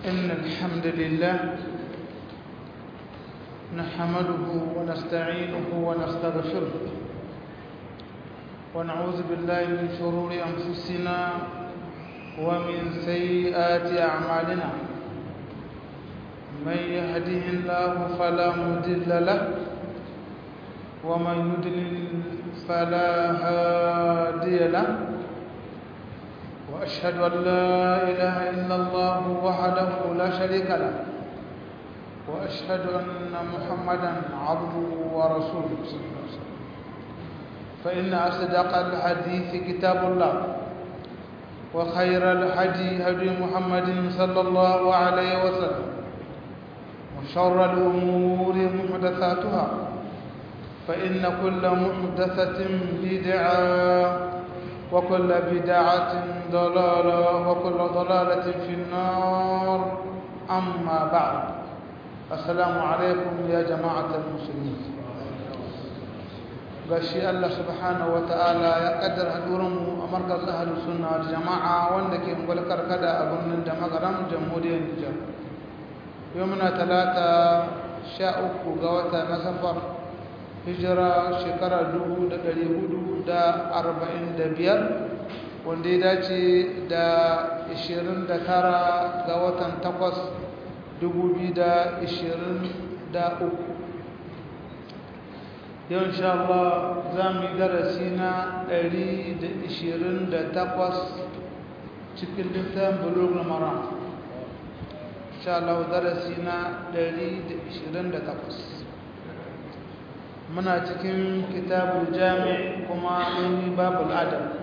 إن الحمد لله نحمده ونستعينه ونستغفره ونعوذ بالله من شرور أنفسنا ومن سيئات أعمالنا من يهده الله فلا مضل له ومن يضلل فلا هادي له وأشهد أن لا إله إلا الله وحده لا شريك له وأشهد أن محمدا عبده ورسوله صلى الله عليه وسلم فإن أصدق الحديث كتاب الله وخير الهدي هدي محمد صلى الله عليه وسلم وشر الأمور محدثاتها فإن كل محدثة بدعة وكل بدعة ضلالة وكل ضلالة في النار أما بعد السلام عليكم يا جماعة المسلمين gashi Allah subhanahu wa ta'ala ya kaddara hadurinmu a markaz ahlu sunna wal jama'a wanda ke ungwal karkada a birnin da magaram jamhuriyar Nijar yau muna talata sha uku ga wata na safar hijira shekara dubu da ɗari hudu da arba'in da biyar wanda ya dace da ishirin da tara ga watan takwas dubu biyu da ishirin da uku yau insha Allah za mu yi darasi na ɗari da ishirin da takwas cikin littafin bulugul mara insha Allah darasi na ɗari da ishirin da takwas muna cikin kitabul jami kuma mun babul adab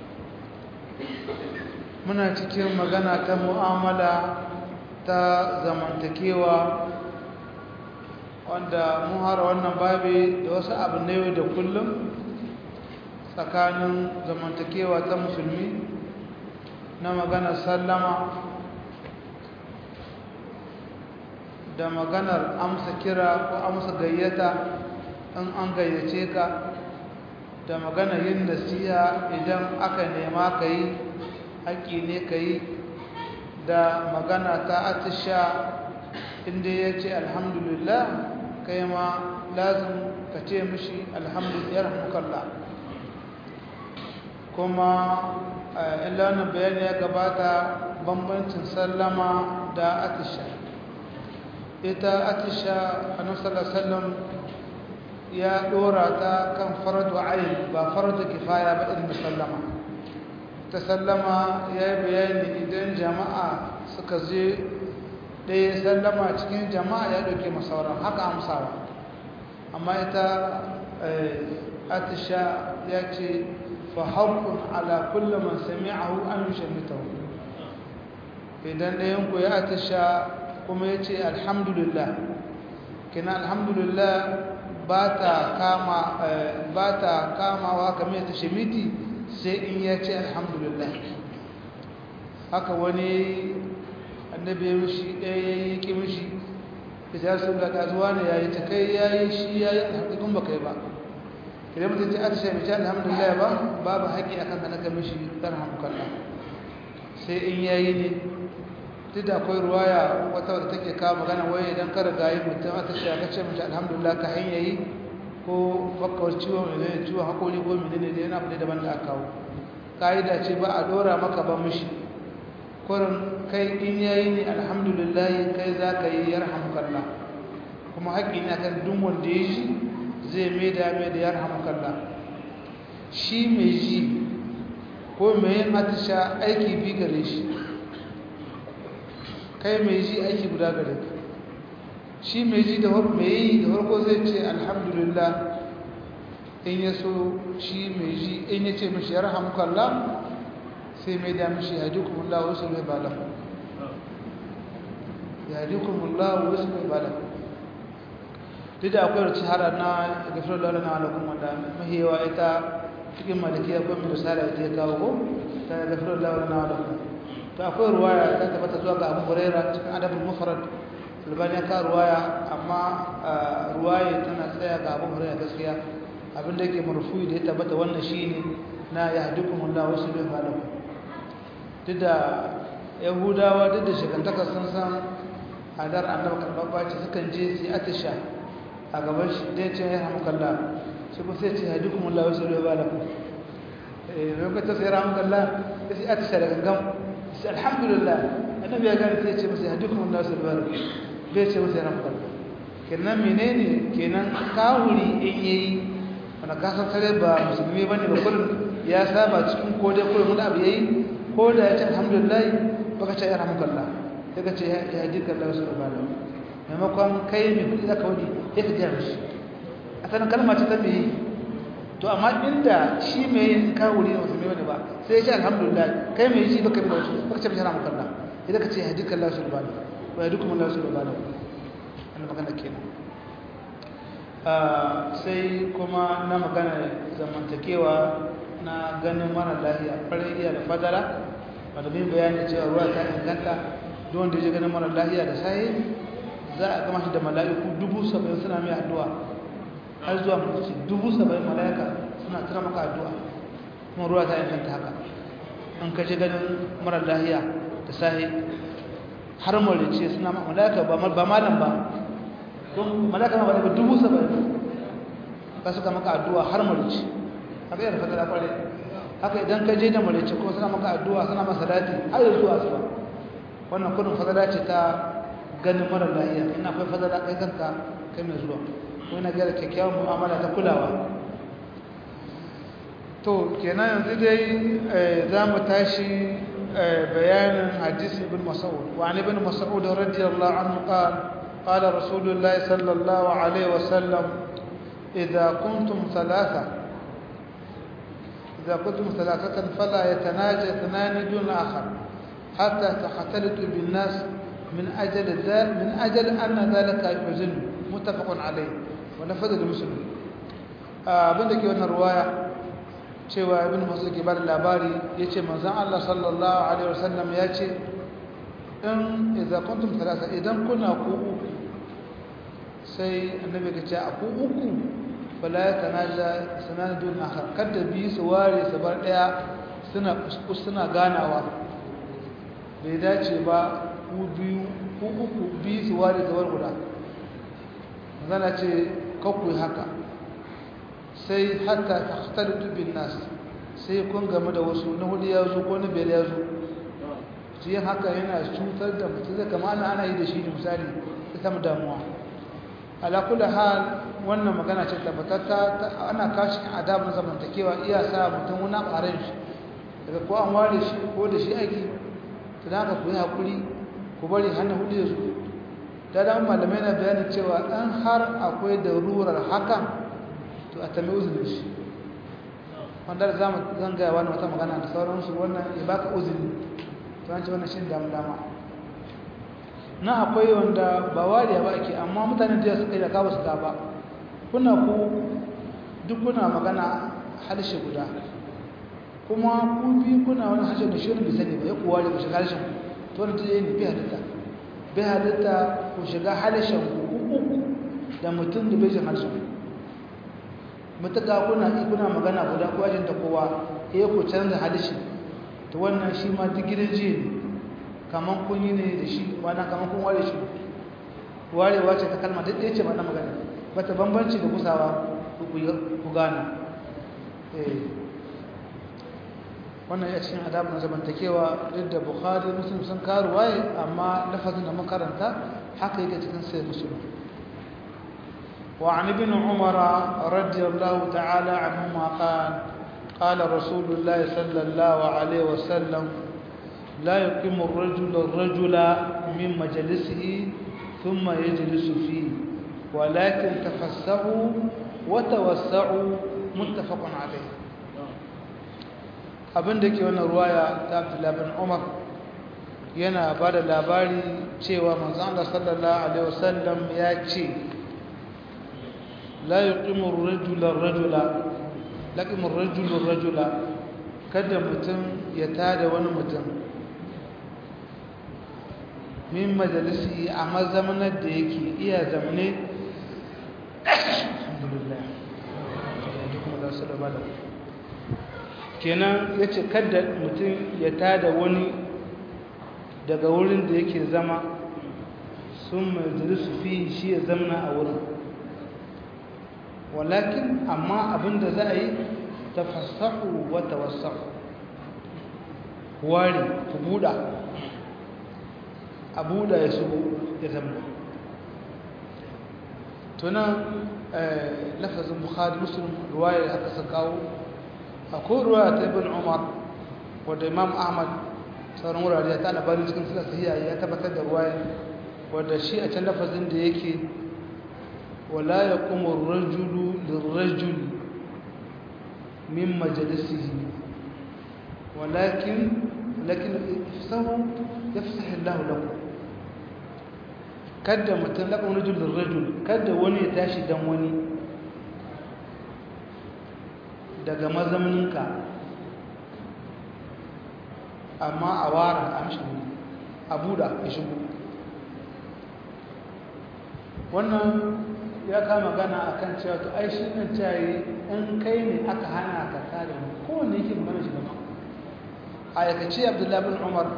muna cikin magana ta mu'amala ta zamantakewa wanda mun hara wannan babi da wasu abu na yau da kullum tsakanin zamantakewa ta musulmi na maganar sallama da maganar amsa kira ko amsa gayyata in an gayyace ka da magana yin nasiha idan aka nema ka yi haƙƙi ne ka yi da magana ta atisha inda ya ce alhamdulillah kai ma lazim ka ce mishi alhamdulillah rahmukallah kuma ilanin bayani ya gabata bambancin sallama da atisha ita atisha a nasarar sallam ya dora ta kan faradu ayin ba faradu kifaya ba irin sallama ta sallama ya yi bayani idan jama'a suka je ɗaya sallama cikin jama'a ya ɗauke masauran haka amsawa amma ita atisha ya ce fa haƙun ala kullum man sami'ahu an yi shamitahu idan ɗayanku ya atisha kuma ya ce alhamdulillah kina alhamdulillah ba ta kamawa kamar ta shimiti sai in ya ce alhamdulillah haka wani annabi ya mishi ɗaya ya yi ƙi mishi da ta su ga ƙazuwa ne ya yi ta kai ya yi shi ya yi alhamdulillah ba kai ba idan mutum ce atisha mai ce alhamdulillah ba babu haƙi a kan kanaka mishi ƙarhamukalla sai in ya yi ne duk da akwai ruwaya wata wadda take kawo magana waye idan ka riga yi mutum a tashi aka ce mace alhamdulillah ka hanya yi ko bakkawar ciwon mai zai ciwon haƙori ko mai ne da yana abu daban da aka kawo ƙa'ida ce ba a ɗora maka ba mishi kurin kai in ya yi ne alhamdulillah kai za ka yi yarhamukalla kuma haƙƙi ne akan duk wanda ya ji zai mai da mai da yarhamukalla shi mai ji ko mai yin atisha aiki bi gare shi kai mai ji aiki guda gare ka shi mai ji da mai yi da farko zai ce alhamdulillah in ya so shi mai ji in ya ce mashi yarhamukallah sai mai da mashi yadikumullah wasu mai bala yadikumullah wasu mai bala duk da akwai rici hara na gafirar lalata na alaƙun wanda mahiyawa ita cikin malikiya ko mai risala ita ya kawo ko ta gafirar lalata na alaƙun to akwai ruwaya ta tabbata zuwa ga Abu Huraira cikin adabul mufrad Albani ka ruwaya amma ruwaya tana tsaya ga Abu Huraira gaskiya abinda yake marfu'i da ya tabbata wannan shine na yahdukumullahu wasu bin galaku duk da yahudawa duk da shekantaka sun san hadar annabi karɓaɓɓa ce sukan je su yi atisha a gaban shi dai ce ya hamu kalla shi kuma sai ce hadi kuma lawa sai ba lakum eh lokacin sai ramu kalla sai atisha da gangan sai alhamdulillah annabi ya gane sai ce masa hadi kuma lawa sai ba lakum bai ce masa ramu kalla kenan menene kenan kawuri in yayi wanda ka san sare ba musulmi bane ba kullum ya saba cikin ko dai kullum da abu yayi ko da ya ce alhamdulillah baka ce ya ramu kalla sai ka ce ya hadi kalla sai ba lakum maimakon kai mai kudi zaka wadi ya ka gaya mishi a sanin kalma ce ta mai to amma inda shi mai yin kawuri ne musulmi wani ba sai ya ce alhamdulillah kai mai shi baka bi da wasu baka ce bishara makalla idan ka ce ya dukkan lasu da bani wa ya dukkan lasu da bani wannan magana kenan sai kuma na magana zamantakewa na ganin mara lahiya farin iya da fadara wadda bin bayani cewa ruwa ta inganta don da ya ganin mara lahiya da sahi za a gama shi da mala'iku dubu saba'in suna mai addu'a har zuwa mutu dubu saba'in mala'ika suna tura maka addu'a kuma ruwa ta inganta haka an kashe ganin marar lahiya da sahi har malice suna mala'ika ba malam ba don mala'ika ma ba daga dubu saba'in ka suka maka addu'a har malice haka yana fatara kware haka idan ka je da malice kuma suna maka addu'a suna masa dati har yanzu zuwa su ba wannan kudin fadala ce ta ganin mara lahiya ina akwai fadala kai kanka kai mai zuwa ko ina gyara kyakkyawan mu'amala ta kulawa to kenan yanzu dai za mu tashi bayanin hadisi ibn mas'ud wa an ibn mas'ud radiyallahu anhu qala قال رسول الله صلى الله عليه وسلم إذا كنتم ثلاثة إذا كنتم ثلاثة فلا يتناجى اثنان دون آخر حتى تختلطوا بالناس من أجل ذلك من أجل أن ذلك يحزن متفق عليه ونفذ المسلم abin da ke wannan ruwaya cewa ibn masud ke bada labari yace manzon Allah sallallahu alaihi wasallam ya ce in idza kuntum thalatha idan kuna ku uku sai annabi ya ce a ku uku fala yatanaja sanadun akhar kada bi su ware su bar daya suna suna ganawa bai dace ba ku biyu ku uku biyu su ware zawar guda zana ce kakwai haka sai hatta takhtalitu bin nas sai kun game da wasu na hudu ya zo ko na biyar ya zo shi yin haka yana cutar da mutum zai kama ana ana yi da shi misali ta samu damuwa ala kulli hal wannan magana ce tabbatatta ana kashi adab na zamantakewa iya sa mutum wani ƙarin shi daga ko an ware shi ko da shi aiki to da haka ku yi haƙuri ku bari hannun hudu da su da da malamai na bayani cewa ɗan har akwai da rurar hakan to a tambayi uzurin shi wanda za mu zangaya wani wata magana da sauransu wannan ya baka uzuri to an ce wannan shi damu dama na akwai wanda ba wariya ba ake amma mutane da suka yi da kawo su da ba kuna ku duk kuna magana harshe guda kuma ku bi kuna wani harshe da shirin bisani ba ya kuwa da ku shiga harshen to wani tuye ne bi halitta bi halitta ku shiga harshen ku uku da mutum da bai jin harshen mutuka kuna kuna magana guda ko ajin ta kowa ya ku canza harshe to wannan shi ma duk gidan jiya ne kaman kun yi ne da shi wana kaman kun ware shi warewa ce ta kalma duk ɗaya ce ba na magana bata bambanci da kusawa ku gana wannan ya cikin adabu na zamantakewa duk da bukhari muslim sun karu waye amma lafazin da makaranta haka yake cikin sai musulun وعن ابن عمر رضي الله تعالى عنهما قال قال رسول الله صلى الله عليه وسلم لا يقيم الرجل الرجل من مجلسه ثم يجلس فيه ولكن تفسحوا وتوسعوا متفق عليه abin da ke wannan ruwaya ta Abdullah bin Umar yana ba da labari cewa manzon Allah sallallahu alaihi wasallam ya ce la yuqimu ar-rajula ar-rajula laqimu ar-rajulu ar-rajula kada mutum ya tada wani mutum min majalisi a mazamanar da yake iya zamane alhamdulillah kenan ya ce kada mutum ya tada wani daga wurin da yake zama sun majalisu fi shi ya zamna a wurin walakin amma abinda za a yi tafassahu wa tawassahu wari ku buɗa a buɗa ya shigo ya zamna tunan lafazin bukhari muslim ruwaya aka sa kawo akwai ruwaya ta ibn umar wadda imam ahmad sauran wurare ya ta labarin cikin sila sahiya ya tabbatar da ruwaya wadda shi a can lafazin da yake wala ya kuma rajulu lirrajuli min majalisihi walakin lakin ifsahu yafsahu Allah lakum kada mutum lakum rajul lirrajul kada wani ya tashi dan wani daga mazamninka amma a wara amshi a buda ya shigo wannan ya kama gana a kan cewa to ai shi nan cayi in kai ne aka hana ka kare mu kowanne yake magana shi gama a yakace abdullahi bin umar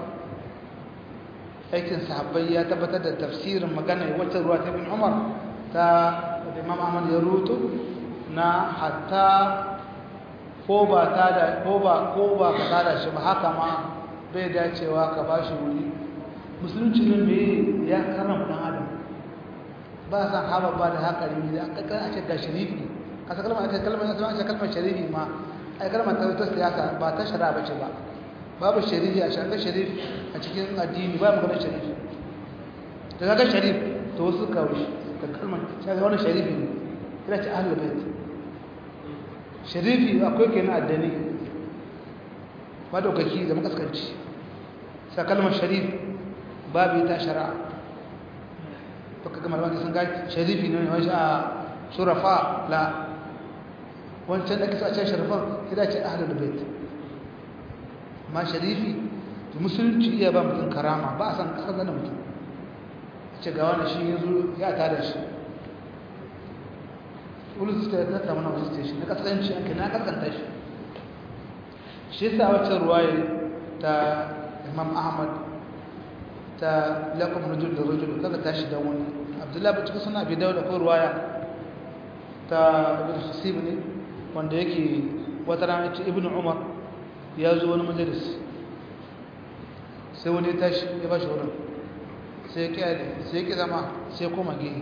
aikin sahabbai ya tabbatar da tafsirin magana wacce ruwa ta bin umar ta da imam ahmad ya rutu na hatta ko ba ta da ko ba ko ba ka tada shi ba haka ma bai dacewa ka ba shi wuri musulunci ne me ya karama dan adam ba san haba ba da haka ne da aka kan ce ga sharifi kasa kalmar aka kalmar aka ce kalmar sharifi ma ai kalmar ta ta siyasa ba ta shari'a bace ba babu sharifi a shari'a sharifi a cikin addini ba mu ga sharifi da kaga sharif to wasu kawo da kalmar sai ga wannan sharifi ne ina ce ahlul bait sharifi akwai kenan addini madaukaki da makaskanci sa kalmar sharif babu ta shari'a to kaga malaman sun ga sharifi ne wani a shurafa la wancan da kasa a ce sharafan sai da ce ahlul bait ma sharifi to musulunci iya ba mutum karama ba a san kasar da mutum a ce ga wani shi yanzu ya tada shi wani su ta ta mana wasu station na kasance an na kaskanta shi shi sa wacce ruwaye ta imam ahmad ta lakum rajul da rajul kaga tashi dan wani abdullahi ba cikin suna bidau da ko ruwaya ta ibn hasib ne wanda yake wata rana ce ibn umar ya zo wani majalis sai wani ya tashi ya ba shi wurin sai ya kyale sai ya ki zama sai ya koma gehe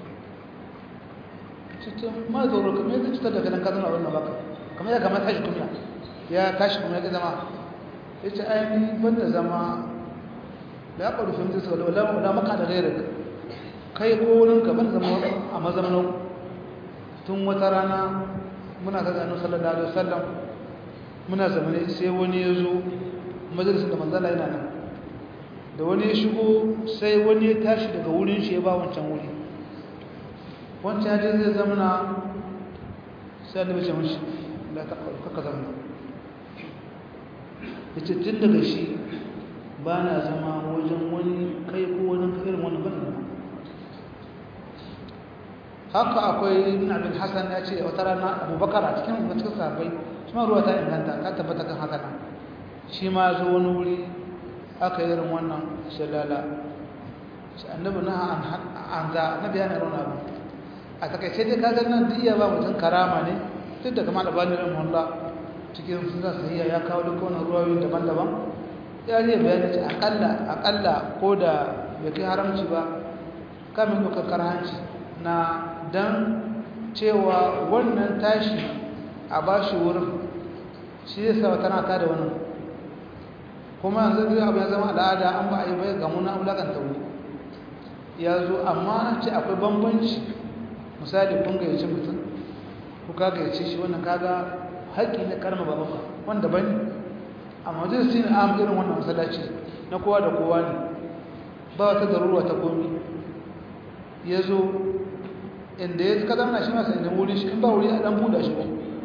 cikin ma zauro kamar yadda cutar da ganin kazan a wannan baka kamar ya kamar tashi kuma ya tashi kuma ya ki zama ya ce ainihin banda zama da ya ƙaru fahimta su da wala maka da rairar kai ko wurin ka ban zama a mazaunin tun wata rana muna ta zanen sallallahu alaihi wasallam muna zamane sai wani ya zo majalisar da manzala yana nan da wani ya shigo sai wani ya tashi daga wurin shi ya ba wancan wuri wancan ya je zai zamana sai annabi ce mashi la ta kaka zamana ya ce tun daga shi ba na zama wajen wani kai ko wani irin wani ban zama haka akwai ibn abin hassan ya ce wata rana abubakar a cikin cikin sahabbai shi ma ruwa ta inganta ta tabbata kan haka nan shi ma zo wani wuri aka yi irin wannan shalala shi annabi na an za annabi yana irin abu a takaice dai kaga nan duk iya ba mutum karama ne duk da kamar albani rahimahullah cikin sunan sahiha ya kawo duk wani ruwayoyi daban-daban ya zai bayani ce akalla akalla ko da bai kai haramci ba kamin dokar karhanci na dan cewa wannan tashi a bashi wurin shi zai sa tana ta da wannan kuma yanzu zai abu ya zama al'ada an ba a yi bai gamu na wulakanta wuri ya zo amma ce akwai bambanci misali kun gayyaci mutum ko ka gayyace shi wannan kaga haƙƙi na karma ba ba wanda bane a majalisi ne am irin wannan masallaci na kowa da kowa ne ba wata daruruwa ta komi ya zo inda ya ka zama shi masa inda wuri shi in ba wuri a dan buɗa shi ba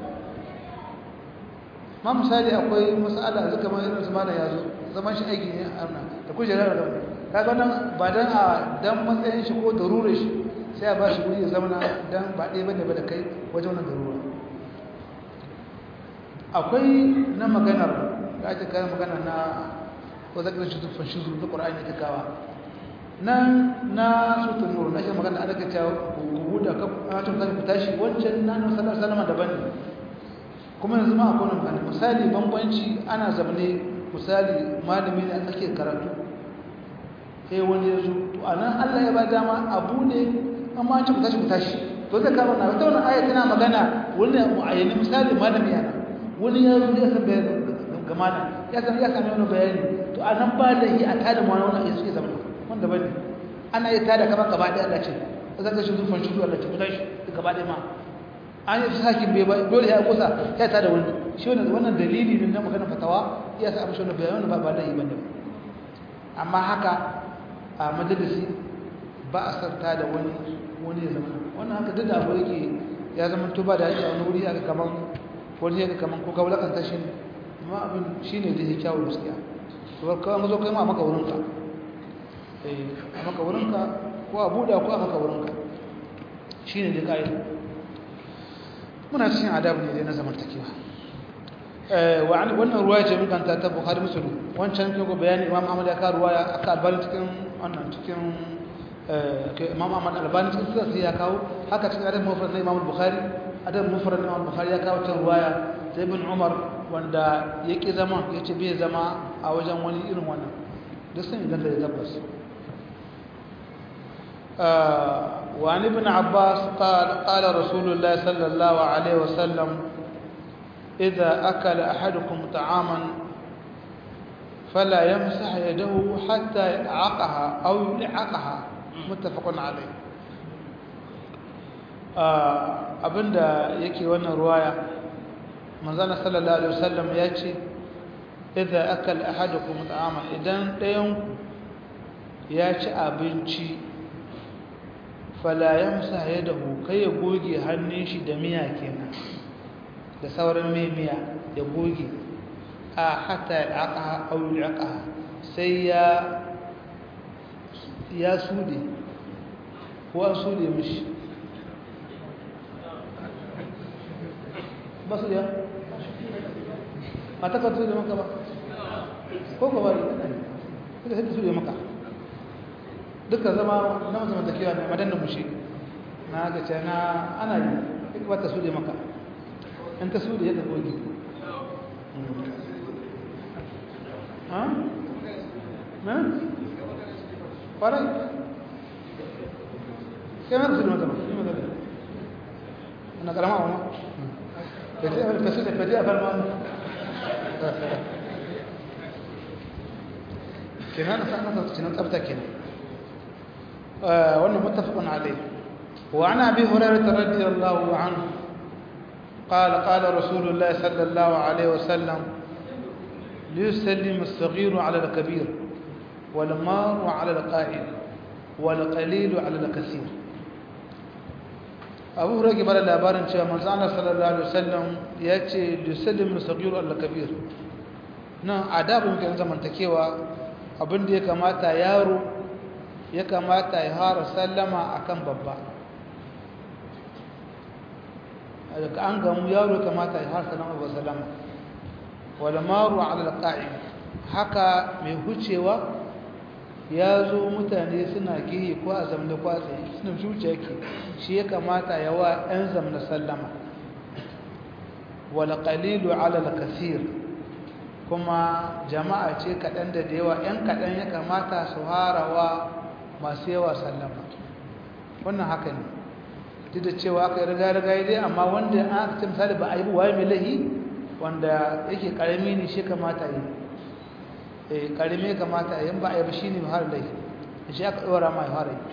ma misali akwai masala zuka ma irin su mana ya zo zaman shi aiki ne a nan da kujerar da kaga nan ba dan a dan matsayin shi ko darurar shi sai a ba shi wuri ya zama dan ba ɗaya bane ba da kai wajen wannan darura akwai na maganar da ake kayan magana na ko zaka shi tufan shizu da qur'ani ta kawa nan na sutun nur na shi magana ana kace ku huda ka a tun zaka tashi wancan na nan sallallahu alaihi wasallam daban ne kuma yanzu ma akwai nan misali bambanci ana zabne misali malami ne a tsakiyar karatu sai wani ya zo to anan Allah ya ba dama abu ne amma an ce ku tashi ku tashi to zai kama na wata wannan aya tana magana wani mu'ayyani misali malami yana wani ya zo ya san bayani ga malam ya san ya san wani bayani to anan ba da yi a tada mu wani ayi suke zama wanda bane ana yi tada kamar gaba ɗaya Allah ce zaka shi zufan shi Allah ce ku tashi gaba ɗaya ma an yi sakin bai ba dole ya kusa ya tada wani shi wannan wannan dalili ne na magana fatawa ya sa amshi wannan bayani ba ba da yi bane amma haka a majalisi ba a sarta da wani wani ya zama wannan haka duk da abu yake ya zama to ba da yake a wani wuri aka kaman wani ya kaman ko kawai kan tashi amma abin shine da yake kyawu gaskiya to kawai mazo kai ma maka wurinka eh a maka wurinka ko a buɗa ko a maka wurinka shine da kai muna cikin adabu ne dai na zamantakewa وعن wannan ruwaya ce mukan ta Bukhari Muslim wancan kin go bayani Imam Ahmad ya ka ruwaya aka albani cikin wannan cikin Imam Ahmad albani cikin sai ya kawo haka cikin adab mufrad na Imam Bukhari adab mufrad na Imam Bukhari ya kawo cikin ruwaya sai Ibn Umar wanda yake zama yace bai zama a wajen wani irin wannan duk sun idan da tabbas وعن ابن عباس قال قال رسول الله صلى الله عليه وسلم إذا أكل أحدكم طعاما فلا يمسح يده حتى يلعقها أو يلعقها متفق عليه abinda yake wannan ruwaya manzana sallallahu alaihi wasallam ya ce idza akal ahadukum ta'ama idan ɗayan ya ci abinci fala yamsa yadahu kai ya goge hannun shi da miya kenan da sauran mai miya ya goge a hatta ya aka au ya aka sai ya ya sude ko an sude mishi ba su ya mata ka sude maka ba ko ka bari kada sai ta sude maka duka zama na mazamantakewa ne madannan mushi na ga ce na ana yi ba ta sude maka in ta su da yadda goge ha? na? ƙwarai kai ma ta su da mata ba yi magana na ƙarama wa ma ka su da fadi a falma kenan na sa'an nasa cinan tsabta kenan wannan mutafakun alai وعن ابي هريره رضي الله عنه قال قال رسول الله صلى الله عليه وسلم ليسلم الصغير على الكبير والمار على القائل والقليل على الكثير abu hurage bada labarin cewa manzana sallallahu alaihi wasallam ya ce lisallim sagiru al-kabir nan adabin kan zamantakewa abin da ya kamata yaro ya kamata ya fara sallama akan babba daga an gamu yaro kamata ya har salama ba salama wala maru ala alqa'im haka mai hucewa ya zo mutane suna gihi ko a zamne ko a tsaye suna zuciya ke shi ya kamata ya wa ɗan zamne sallama wala qalilu ala alkasir kuma jama'a ce kaɗan da da yawa ‘yan kaɗan ya kamata su harawa masu yawa sallama wannan haka ne duk da cewa aka yi riga-riga dai amma wanda an aka ce misali ba a yi waye mai lahi wanda yake karami ne shi kamata yi eh karami kamata yi ba a yi ba shi ne har lahi shi aka ɗora ma ya fara yi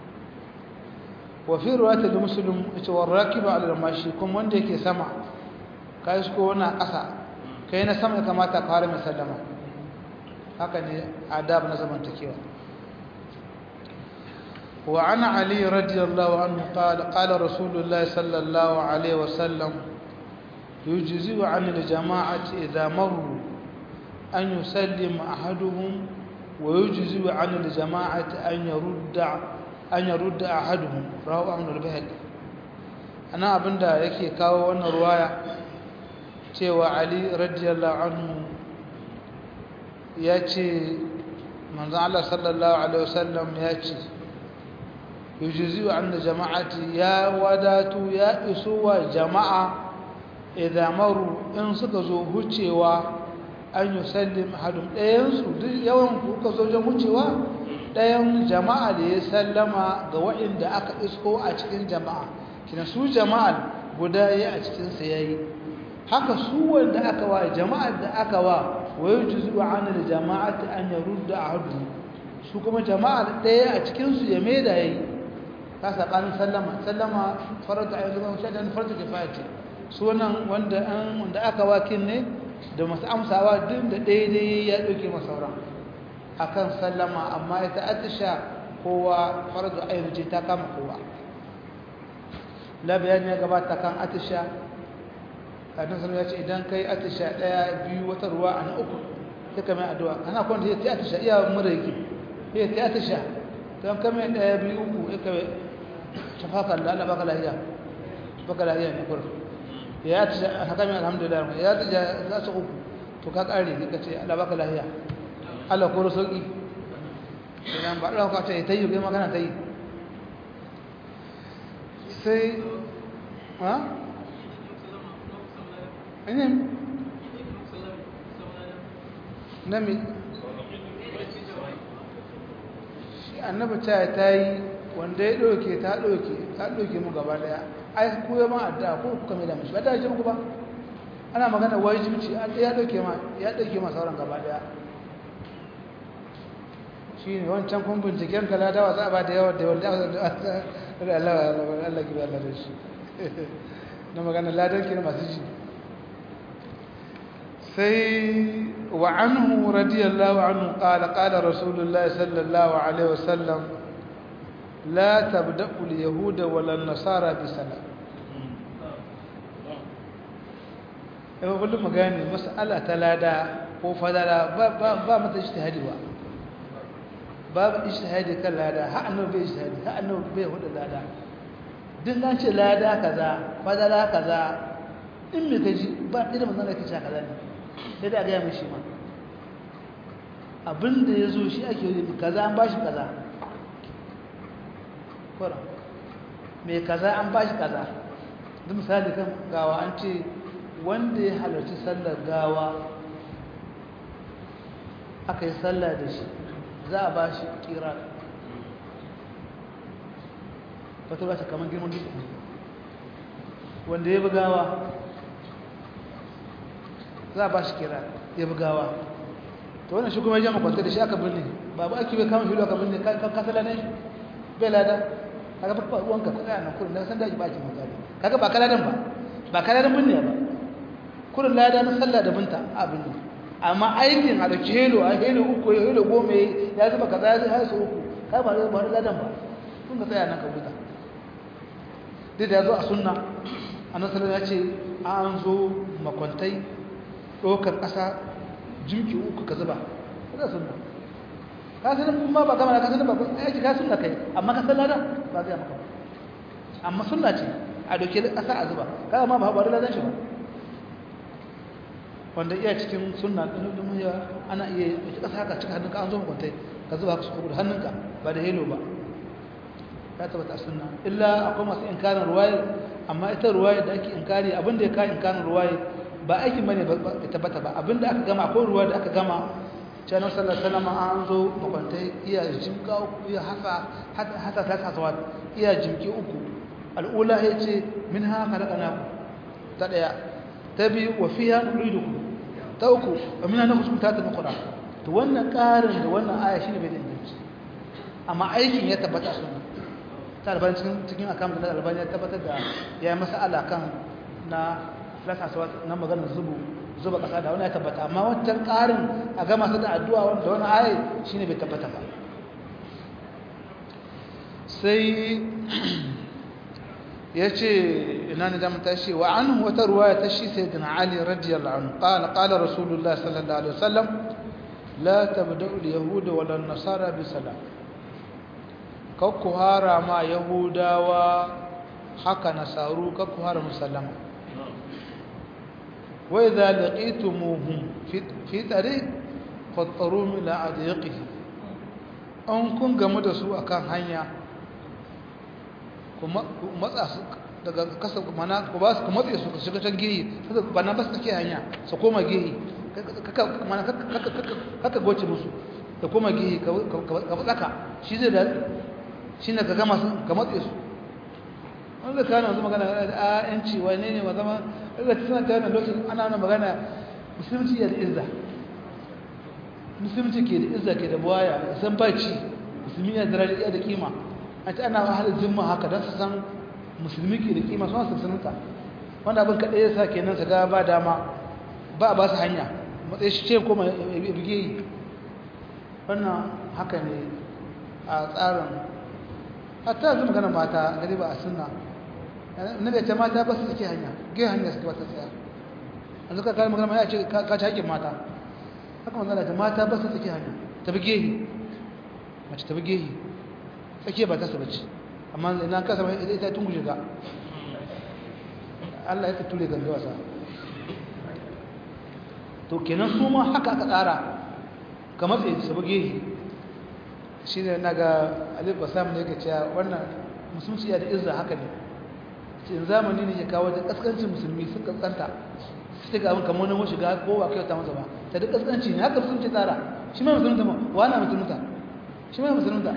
wa fi ruwata da musulun ita wa rakiba ala mashi kuma wanda yake sama ka yi ko wani ƙasa ka yi na sama ya kamata ka fara mai sallama haka ne adab na zamantakewa وعن علي رضي الله عنه قال قال رسول الله صلى الله عليه وسلم يجزئ عن الجماعة إذا مروا أن يسلم أحدهم ويجزئ عن الجماعة أن يرد أن يرد أحدهم رواه أحمد البهقي أنا أبندا يكي كاو وانا رواية cewa Ali radiyallahu anhu ya ce manzan Allah sallallahu Alaihi wasallam ya ce yujizu an da jama'ati ya wadatu ya iso wa jama'a idan maru in suka zo hucewa an yi sallim hadin ɗayansu duk yawan kuka zo jan hucewa ɗayan jama'a da ya sallama ga waɗanda aka isko a cikin jama'a kina su jama'a guda ya a cikinsa ya yi haka su wanda aka wa jama'ar da aka wa wayo juzu an da jama'ati an ya rudda a hadu su kuma jama'ar ɗaya a cikinsu ya mai da ya yi ta saɓanin sallama sallama farata a yanzu ba shaɗan farata kifaya ce sunan wanda aka wakin ne da masu amsawa duk da daidai ya ɗauke masauran a kan sallama amma ita atisha kowa farzu ayyar ce ta kama kowa labayan ya gabata kan atisha kadin sanu ya ce idan kai atisha ɗaya biyu wata ruwa a na uku ta kame addu'a ana kwanta ya ta atisha iya mura yake ya ta atisha don kame ɗaya biyu uku ya kame shafaka Allah baka lahiya baka lahiya ne kurfi ya ta haka mai alhamdulillah ya ta za su uku to ka kare ka ce Allah baka lahiya Allah ko sauki idan ba Allah ka ce ta yi kai magana ta yi sai ha ina nami shi annabi ta ta yi wanda ya ɗauke ta ɗauke ta ɗauke mu gaba daya ai ku ma addu'a ko kuka mai da mishi ba ta ji muku ba ana magana wajibci ya dauke ma ya dauke ma sauran gaba daya shine wancan kun binciken kala dawa za a ba da yawa da wanda Allah Allah ki Allah da shi na magana ladan ki masu ji sai wa anhu radiyallahu anhu qala qala rasulullahi sallallahu alaihi wasallam لا تبدأ اليهود ولا النصارى بسلام yau kullum magani mas'ala ta lada ko fadala ba mata ijtihadi ba babu ijtihadi kan lada ha annabi bai ijtihadi ha annabi bai hudu lada duk nan ce lada kaza fadala kaza in me kaji ba irin manzon da kace kaza ne sai da ga mishi ma abinda yazo shi ake yi kaza an bashi kaza kura mai kaza an bashi kaza duk misali kan gawa an ce wanda ya halarci sallar gawa aka yi sallah da shi za a ba shi kira wata ba shi kamar girman duk wanda ya bugawa za a ba shi kira ya bugawa ta wannan shi kuma ya jama kwanta da shi aka birni babu ake bai kama filo aka birni kasala ne bai lada kaga ba wanka ka tsaya nan kurin dan san da ba ki mutane kaga ba kaladan ba ba kaladan binne ba kurin lada na sallah da binta abin ne amma aikin a dauki helo a helo uku ya helo goma ya zuba kaza ya zai su uku kai ba ba ladan ba kun ka tsaya nan ka huta duk da yazo a sunna annabi sallallahu ya ce an zo makwantai dokar kasa jimki uku ka zuba kada sunna ka sanin kuma ba kamar ka sanin ba aiki ka sunna kai amma ka san ladan ba zai maka amma sunna ce a doke kasa a zuba kaga ma ba ba ladan shi ba wanda iya cikin sunna din dum ya ana iya doke kasa haka cika hannunka an zo mu kwantai ka zuba ka da hannunka ba da helo ba ya tabbata sunna illa akwai masu inkarin ruwaye amma ita ruwaye da ake inkari abinda ya ka inkarin ruwaye ba aikin bane ba tabbata ba abinda aka gama akwai ruwa da aka gama canar sallar salama an zo makwantai iya jimka uku iya hasa ta kasuwa iya jimki uku al'ula ya ce min haka daga naku ta ɗaya ta biyu wa fiya nuliduku ta uku wa mina na kusurta ta makura to wannan ƙarin da wannan aya shi ne bai da inganci amma aikin ya tabbata suna ta albani cikin akan da albani ya tabbatar da ya yi masala kan na filasa na maganar zubu zuba ƙasa da wani ya tabbata amma wancan ƙarin a gama su da addu'a wanda wani ayi shi ne bai tabbata ba sai ya ce ina ne damar tashi wa an wata ruwa ya tashi sai dina ali radiyallahu anhu ƙala ƙala rasulullah sallallahu alaihi wasallam la tabda'u al-yahuda wala nasara bi salam kakku hara ma yahudawa haka nasaru kakku hara musallama وإذا لقيتموهم في في طريق fattaru ila adiyaqihi an kun gamu da su akan hanya kuma matsa su daga kasa mana ku ba su ku matsa su shiga can gehi kaga bana ba su take hanya su koma gehi kaka mana kaka goce musu da koma gehi ka tsaka shi zai da shi ne ka gama su ka matsa su wanda kana yanzu magana a yanci wane ne ma zama da suna ta wannan lokacin ana wannan magana musulunci ya da izza musulunci ke da izza ke da buwaya san baci musulmi ya daraja ya da kima a ce ana wahalar jimma haka don su san musulmi ke da kima suna sassaninta wanda abin kaɗai ya sa kenan su ga ba dama ba a ba su hanya matsayi shi ce kuma bige yi wannan haka ne a tsarin hatta yanzu magana mata gari ba a sunna na da ce mata ba su suke hanya gai hanya suke ba ta tsaya an zuka kare magana ya ce ka ci haƙƙin mata haka manzana ta mata ba su suke hanya ta bige yi mace ta bige yi tsakiya ba ta su bace amma ina ka sama ita tun guje ga Allah ya ture ganga wasa to kenan su ma haka aka tsara ka matsayi su bige yi shi ne na ga alif basam ne ka cewa wannan musulunci ya da izza haka ne cikin zamani ne ya kawo da kaskancin musulmi sun kaskanta su ga abin kamar wani shiga ko ba kyauta masa ba ta da kaskanci ne haka musulunci tsara shi mai musulunta ma wana musulunta shi mai musulunta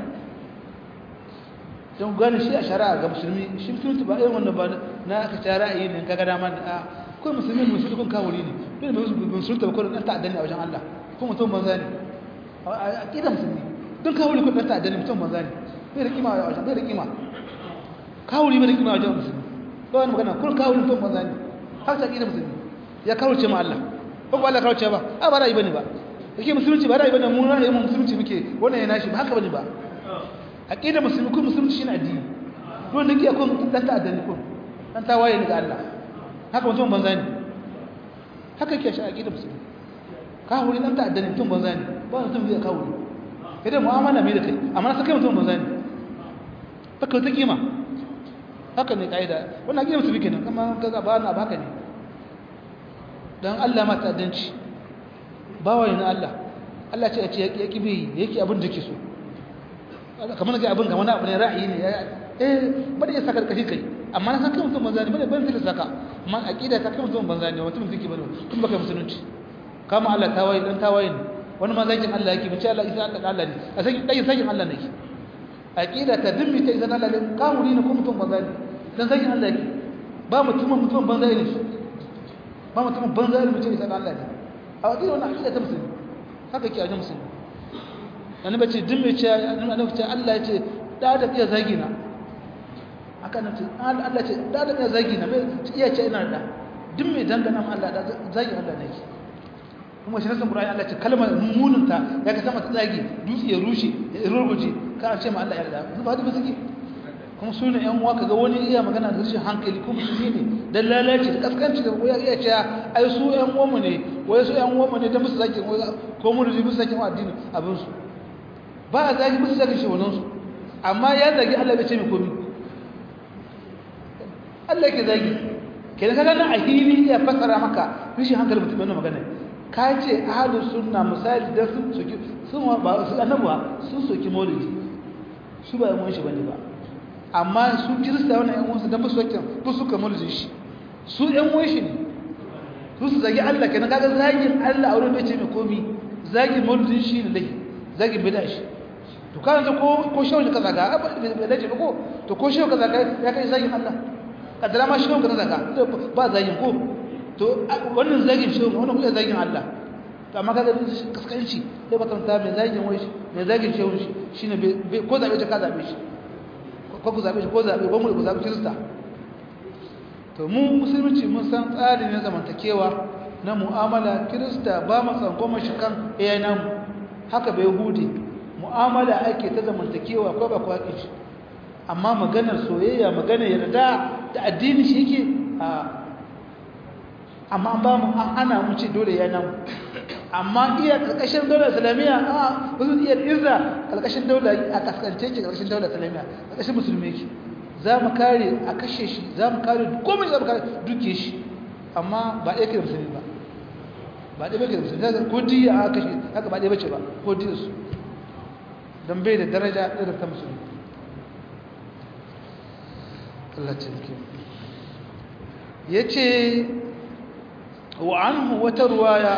don gane shi a shari'a ga musulmi shi musulunta ba irin wannan ba na aka ci ra'ayi ne kaga dama ne a kawai musulmi musulmi kun kawuri ne dole musulunta ba kawai ɗan ta'addan ne a wajen Allah ko mutum banza ne a ƙidan musulmi don kawuri kun ɗan ta'addan ne mutum banza ne bai da kima a wajen bai da kima kawuri bai da kima a wajen musulmi ba wani magana kun kawuri mutum banza ne har ta ƙidan musulmi ya kawurce ma Allah ko ba Allah kawurce ba a ba ra'ayi bane ba yake musulunci ba ra'ayi bane mu ra'ayi mu musulunci muke wannan ya nashi ba haka bane ba aqida musulmi ko musulunci shine addini don nake akwai mutum dan ta'addani ko dan tawaye ne ga Allah haka mutum banza ne haka yake shi aqida musulmi ka wuri dan ta'addani mutum banza ne ba mutum zai ka wuri idan mu'amala mai da kai amma sai kai mutum banza ne haka ta kima haka ne kaida wannan aqida musulmi kenan kuma kaga ba na ba haka ne dan Allah ma ta'addanci bawa ne Allah Allah ce ya ce ya kibi yake abin da ke so kamar ga abin ga wani abu ne ra'ayi ne eh bada ya saka kashi kai amma na san kai mutum banza ne bada ban zai saka amma aqida ta kai mutum banza ne mutum zai bane tun baka musulunci kama Allah tawaye dan tawaye ne wani ma zakin Allah yake bace Allah isa Allah Allah ne a sai dai sakin Allah ne aqida ta dimmi ta izan Allah ne kawuri ne ko mutum banza ne dan sakin Allah yake ba mutum mutum banza ne shi ba mutum banza ne mutum isa Allah ne a aqida wannan aqida ta musulmi haka ke a musulmi annabi ce din mai ce annabi ce Allah ya ce da da iya zagi na haka nan ce Allah ce da da iya zagi na bai iya ce ina da din mai dangana ma Allah da zagi Allah ne kuma shi nasan Qur'ani Allah ce kalmar mununta ya ka sama ta zagi dutse ya rushe ya rurguje ka ce ma Allah ya yarda ba da bazaki kuma sunan yan uwa kaga wani iya magana da rashin hankali kuma musulmi ne dan lalaci da kaskanci da koyar iya cewa ai su yan uwan mu ne wai su yan uwan mu ne da musu zaki ko mu rubi musu zaki addini abin su ba a zagi musu zagi shehunansu amma ya zagi Allah bai ce mai komi Allah ke zagi ke da kaga na a hili ya fasara maka rishin hankali mutum yana magana ka ce ahalus sunna misali da sun soki sun ba su annabuwa sun soki maulidi su ba yan shi bane ba amma su kirista wannan yan uwansu dan ba su sokin ba su ka maulidin shi su yan uwan shi ne su su zagi Allah kenan kaga zagin Allah a wurin bai ce mai komi zagin maulidin shi ne dai zagin bid'a shi to kana da ko ko shehu ka zaga bai dace ba ko to ko shehu ka zaga ya kai zagin Allah kadara ma shehu ka zaga ba zagin ko to wannan zagin shehu wannan kuma zagin Allah to amma kaga kaskanci sai ba kanta mai zagin wai shi mai zagin shehu shi shine ko zabe ta ka zabe shi ko ku zabe shi ko zabe ko mu ku zabe kirista to mu musulunci mun san tsari ne zamantakewa na mu'amala kirista ba mu san goma shi kan eh namu haka bai hudi mu'amala ake ta zamantakewa ko ba kwaƙi shi amma maganar soyayya maganar yarda da addini shi yake a amma ba mu an hana mu ce dole ya nan amma iya ƙarƙashin daular islamiyya a wasu iya izza ƙarƙashin daular a kaskance ke ƙarƙashin daular islamiyya ƙarƙashin musulmi ke za mu kare a kashe shi za mu kare komai za mu kare duke shi amma ba ɗaya ke da musulmi ba ba ɗaya bace musulmi ko diya a kashe haka ba ɗaya bace ba ko diya su don bai da daraja ɗaya ta musulmi Allah cinki ya ce wa an wata ruwaya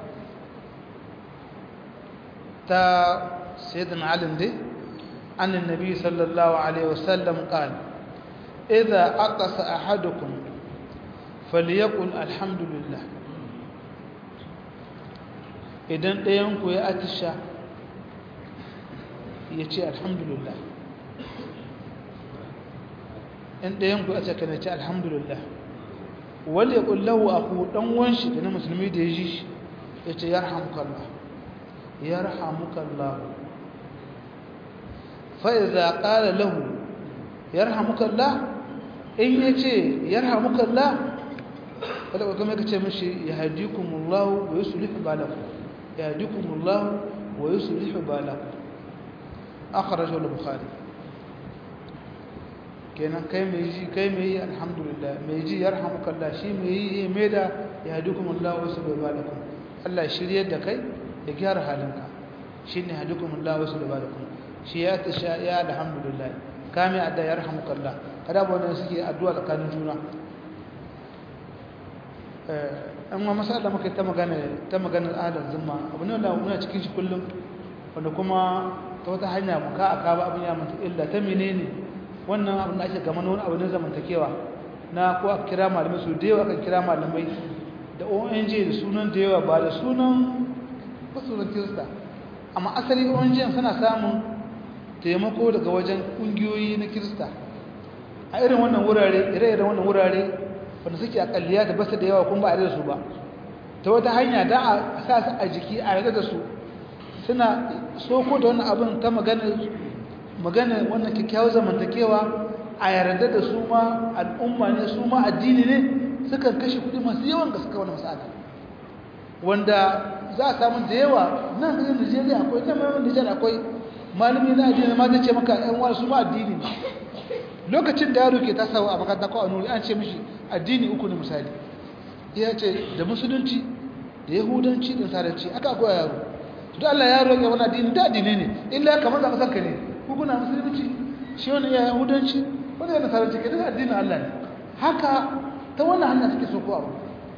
ta sayyidina alim dai an annabi sallallahu alaihi wasallam qala idza aqasa ahadukum falyaqul alhamdulillah idan ɗayan ku ya atisha ya ce alhamdulillah in ɗayan ku ya ce kana ce alhamdulillah wal yaqul lahu aku dan wanshi da na musulmi da ya ji shi ya ce yarhamukallah yarhamukallah fa idza qala lahu yarhamukallah in yace yarhamukallah kada kuma ka ce mishi yahdikumullahu wa yuslihu balakum yahdikumullahu wa yuslihu balakum akhrajahu al-bukhari kenan kai mai ji kai mai yi alhamdulillah mai ji yarhamukallah shi mai yi mai da yahdikumullahu wa yuslihu balakum Allah shiryar da kai ya gyara halinka shine yahdikumullahu wa yuslihu balakum shi ya tasha ya alhamdulillah kame adda yarhamukallah kada ba wanda suke addu'a tsakanin juna an ma masala muka ta magana ta maganar ahlul zimma abu ne wanda muna cikin shi kullum wanda kuma ta wata hanya muka aka ba abin ya manta illa ta menene wannan abin da ake gama wani abu ne zamantakewa na ko a kira malamai su da yawa kan kira malamai da ONG da sunan da yawa ba da sunan ba sunan kirista amma asali ONG suna samun taimako daga wajen kungiyoyi na kirista a irin wannan wurare ire-iren wannan wurare wanda suke akalliya da basu da yawa kuma ba a da su ba ta wata hanya da a sa su a jiki a yarda da su suna soko da wannan abin ta magana magana wannan kyakkyawar zamantakewa a yarda da su ma al'umma ne su ma addini ne sukan kashe kuɗi masu yawan gaske wani masala wanda za a samu da yawa nan da Nigeria akwai nan mai Nigeria akwai malami na addini ma zai ce maka ɗan wani su ma addini ne lokacin da yaro ke tasawa a makaranta ko a nuri an ce mishi addini uku ne misali ya ce da musulunci da yahudanci da saranci aka koya yaro to da Allah yaro ya wani addini da addini ne illa kamar da kasanka ne hukuna musulunci shi wani ya yahudanci wani ya nasaranci ke da addinin Allah ne haka ta wannan hanya suke so ko abu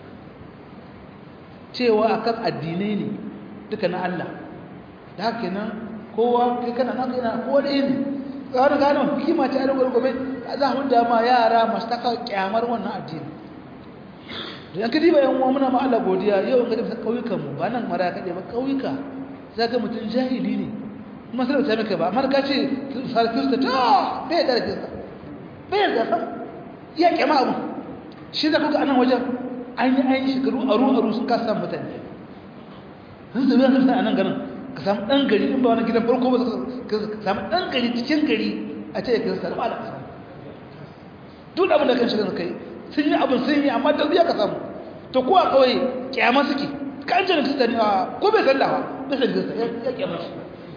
cewa akan addinai ne duka na Allah da haka kenan kowa kai kana naka yana kowa da ne tsawon gano hikima ce a rigar gobe za a hudu ma yara masu taka kyamar wannan addini da yanka diba yan uwa muna ma Allah godiya yau ga bisa kauyukan mu ba nan mara kaɗai ba kauyuka za ga mutum jahili ne kuma sai da ta maka ba amma ka ce sar kirista ta bai da kirista bai da san iya kyama abu shi da kuka anan wajen an yi an yi shekaru aru aru sun kasa mutane sun zabi an kirista a nan garin ka samu ɗan gari in ba wani gidan farko ba ka samu ɗan gari cikin gari a ce ya kirista da ba da ƙasa duk abin da kan shiga kai sun yi abin sun yi amma da ka samu to ko a kawai kyama suke kan jini kirista ne ko bai sallah ba bai san kirista ya kyama shi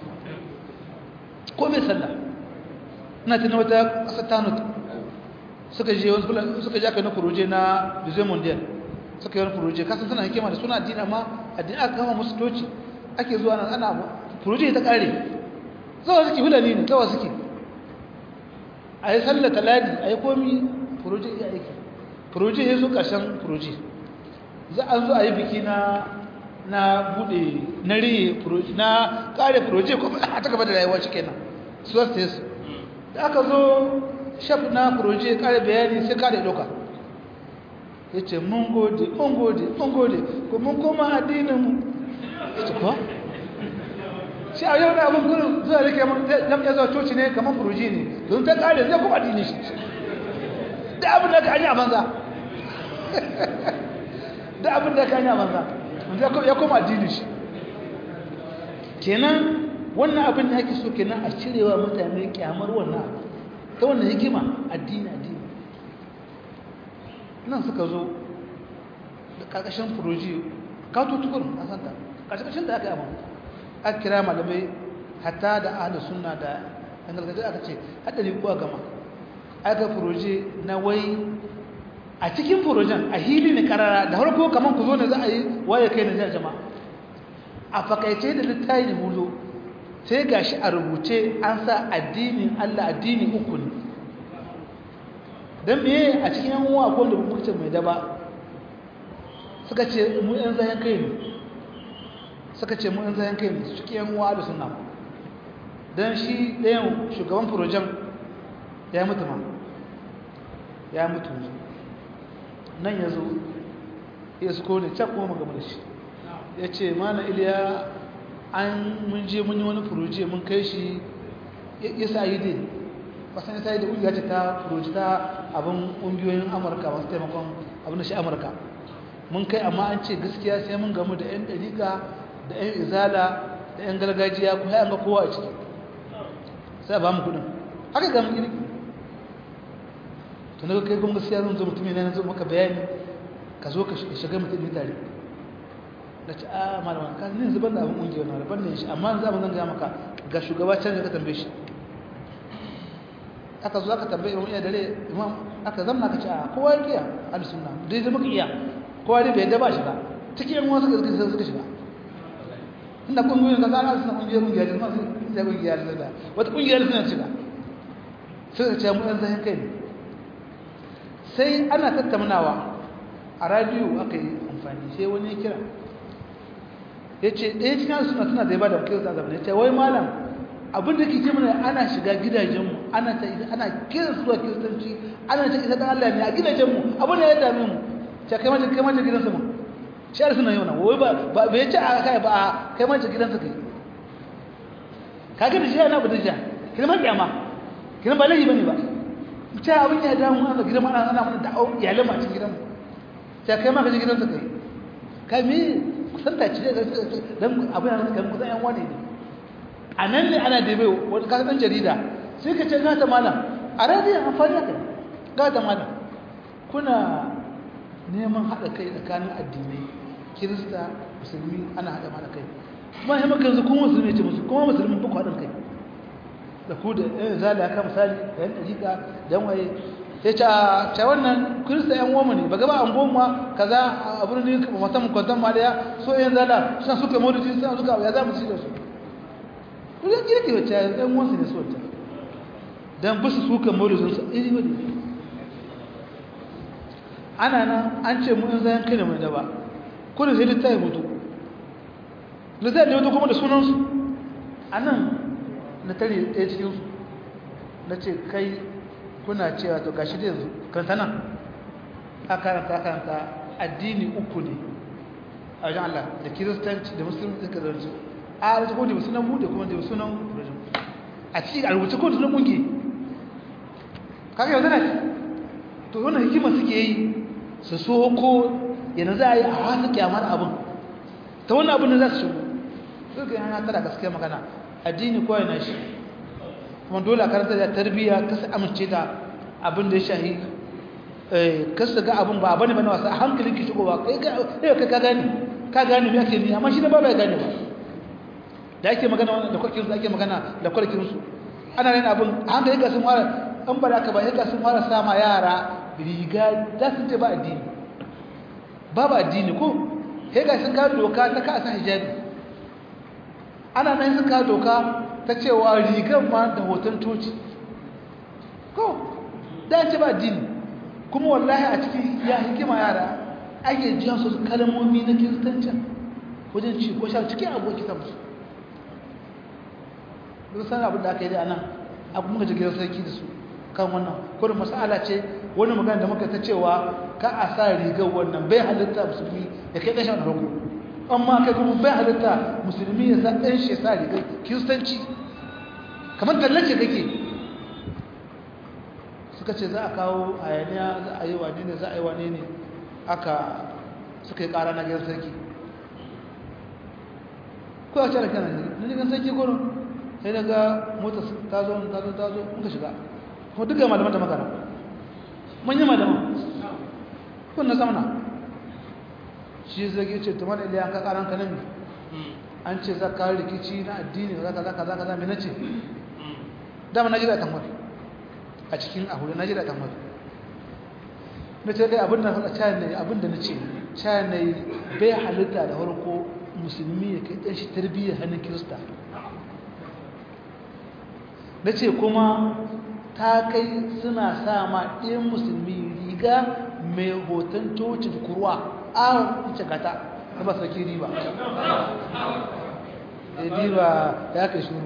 ko bai sallah ina tuna wata ƙasar tanut suka je wani suka je aka na kuruje na bizai mondial suka yi wani kuruje kasan suna hikima da suna addini amma addini aka kama musu toci ake zuwa nan ana furuji ta kare zawa suke hulani ne zawa suke a yi sallata ladi a yi komi furuji ya aiki furuji ya zo ƙarshen furuji za a zo a yi biki na na bude na riye furuji na kare furuji kuma a ta gaba da rayuwa shi kenan su wasu ta su da aka zo shaf na furuji ya kare bayani sai kare doka ya ce mun gode mun gode mun gode ko mun koma addinin mu ita kuwa shi a yau da abin gudun zuwa rike lam ya zuwa coci ne kamar furuji ne don ta kare zai kuma addini shi da abin da ka yi a banza da abin da ka yi a banza ya kuma addini shi kenan wannan abin da ake so kenan a cirewa mutane kyamar wannan abu ta wannan hikima addini addini nan suka zo da ƙarƙashin furuji kawo tukurin a santa ƙarshen da aka yi abin aka kira malamai hatta da ahli sunna da an gargajiya aka ce haɗari kuwa gama aka furoje na wai a cikin furojen a hili ne karara da harko kamar ku zo ne za a yi waye kai na jama'a a fakaice da littafi da huzo sai gashi a rubuce an sa addinin Allah addini uku ne don meye a cikin yan uwa ko da muka ce mai daba suka ce mu yan zayen kai ne suka ce mu yan zayen kai ne cikin yan uwa da suna don shi ɗayan shugaban furojen ya mutu ma ya mutu nan ya zo ya su kone can kuma magama da shi ya ce mana iliya an mun je mun yi wani furoje mun kai shi ya sa yi dai kasan ya sa yi da ƙungiya ce ta furoje ta abin ƙungiyoyin amurka masu taimakon abin da shi amurka mun kai amma an ce gaskiya sai mun gamu da 'yan ɗariƙa da 'yan izala da 'yan gargajiya kuma ya ga kowa a ciki sai ba mu kudin haka ga mun girki to na kai kuma gaskiya zan zo mutum ne zo maka bayani ka zo ka shiga mutum ne tare da ci a malama ka ne zuban da abin kungiya na ban ne shi amma za mu zan ga maka ga shugaba can ka tambaye shi aka zo aka tambaye imam iya dare imam aka zamna ka ci a kowa yake ya al sunna dai zama ka iya kowa dai bai da ba shi ba cikin yan wasu suka suka shiga inda kungiyoyin ka zana suna kungiyar kungiya da masu da kungiya da wata kungiya da suna shiga suka ce mu yan zahin kai ne sai ana tattaunawa a radiyo aka yi amfani sai wani ya kira ya ce ɗaya cikin suna suna da ya ba da wakil da zama ya ce wai malam abin da ke ce mana ana shiga gidajenmu ana ta ana kiran su zuwa kiristanci ana ta isa ɗan Allah ne a gidajenmu abin da ya dame mu ce kai mace kai mace gidansa mu shi ar suna yi wannan wai ba ba bai ce a kai ba a kai mace gidansa kai kaga da shi yana ba da shi kina ma kiyama kina ba laifi bane ba ta abin ya damu ana gidan ana ana mana da'au iyalan ma cikin gidanmu ta kai ma ka je gidansa kai kai me kusanta ce dan abin da kai kusan yan wani ne a nan ne ana da bai wani ka dan jarida sai ka ce ga ta malam a radiyo amfani da kai ga ta malam kuna neman haɗa kai tsakanin addinai kirista musulmi ana haɗa mana kai kuma ya maka yanzu kuma musulmi ce musu kuma musulmi ba ku haɗin kai da ku da yan zali haka misali da yan ɗariƙa da yan waye ya ce a wannan kirista yan uwanmu ne ba gaba an goma kaza a birnin musamman kwanton ma daya so yan zala suna suka maulidi suna suka ya za mu ci da su kullum kirki wacce yan uwansu ne su wacce don bisu suka maulidin su iri wani ana nan an ce mu in zayen kai da mai daba kudin sai littafi mutu littafi da mutu kuma da sunansu a nan na tare ɗaya cikinsu na ce kai kuna cewa to gashi da yanzu kanta nan a karanta karanta addini uku ne a wajen Allah da kiristanci da musulmi suka zarce a wajen ko da sunan bude kuma da sunan rajin a cikin a rubuce ko da sunan kungi kaga yanzu na to wannan hikima suke yi su so ko yana za a yi a wasu kyamar abin ta wannan abin da za su shigo suka yana tara gaskiya magana addini ko yana shi kuma dole a karanta da tarbiyya ka su amince da abin da ya shahi ka su ga abin ba a bane bane wasu a hankalin ki shigo ba kai ka gane ka gane me ake ni amma shi da ba bai gane ba da ake magana da kwakin su ake magana da kwakin su ana yin abin a hankali ka sun fara an ba da ka ba ya sun fara sama yara riga za su ce ba addini babu addini ko sai ga sun kawo doka ta ka san hijabi ana nan sun kawo doka ta cewa rigar ma da hoton toci ko da ce ba addini kuma wallahi a cikin ya hikima yara ake jiyan su kalmomi na kiristancin wajen ci ko sha cikin aboki ta musu duk san abin da aka yi da anan abu muka ji gidan sarki da su kan wannan kodin masala ce wani magana da muka ta cewa ka a sa rigar wannan bai halitta musulmi da kai kashin rago amma kai kuma bai halitta musulmi ya sa ɗan shi sa rigar kiristanci kamar tallace kake suka ce za a kawo hayaniya za a yi wane ne za a yi wane ne aka suka yi ƙara na gidan sarki ko a cire kanan ne na gidan sarki gurin sai na ga mota ta zo ta zo ta zo muka shiga kuma duka malaman da makara manyan malaman kun na zamana shi zage ce tumar iliyan ka karan ka nami an ce za ka rikici na addini za ka za ka za ka za mai nace dama na jira tamar a cikin ahure na jira tamar na ce kai abin da faɗa cayan ne abin da na ce cayan ne bai halitta da farko musulmi ya kai ɗan shi tarbiyyar hannun kirista na ce kuma ta kai suna sa ma ɗayan musulmi riga mai hoton cocin kurwa a wuce kata ta ba sauki riba ya riba ya kai shuru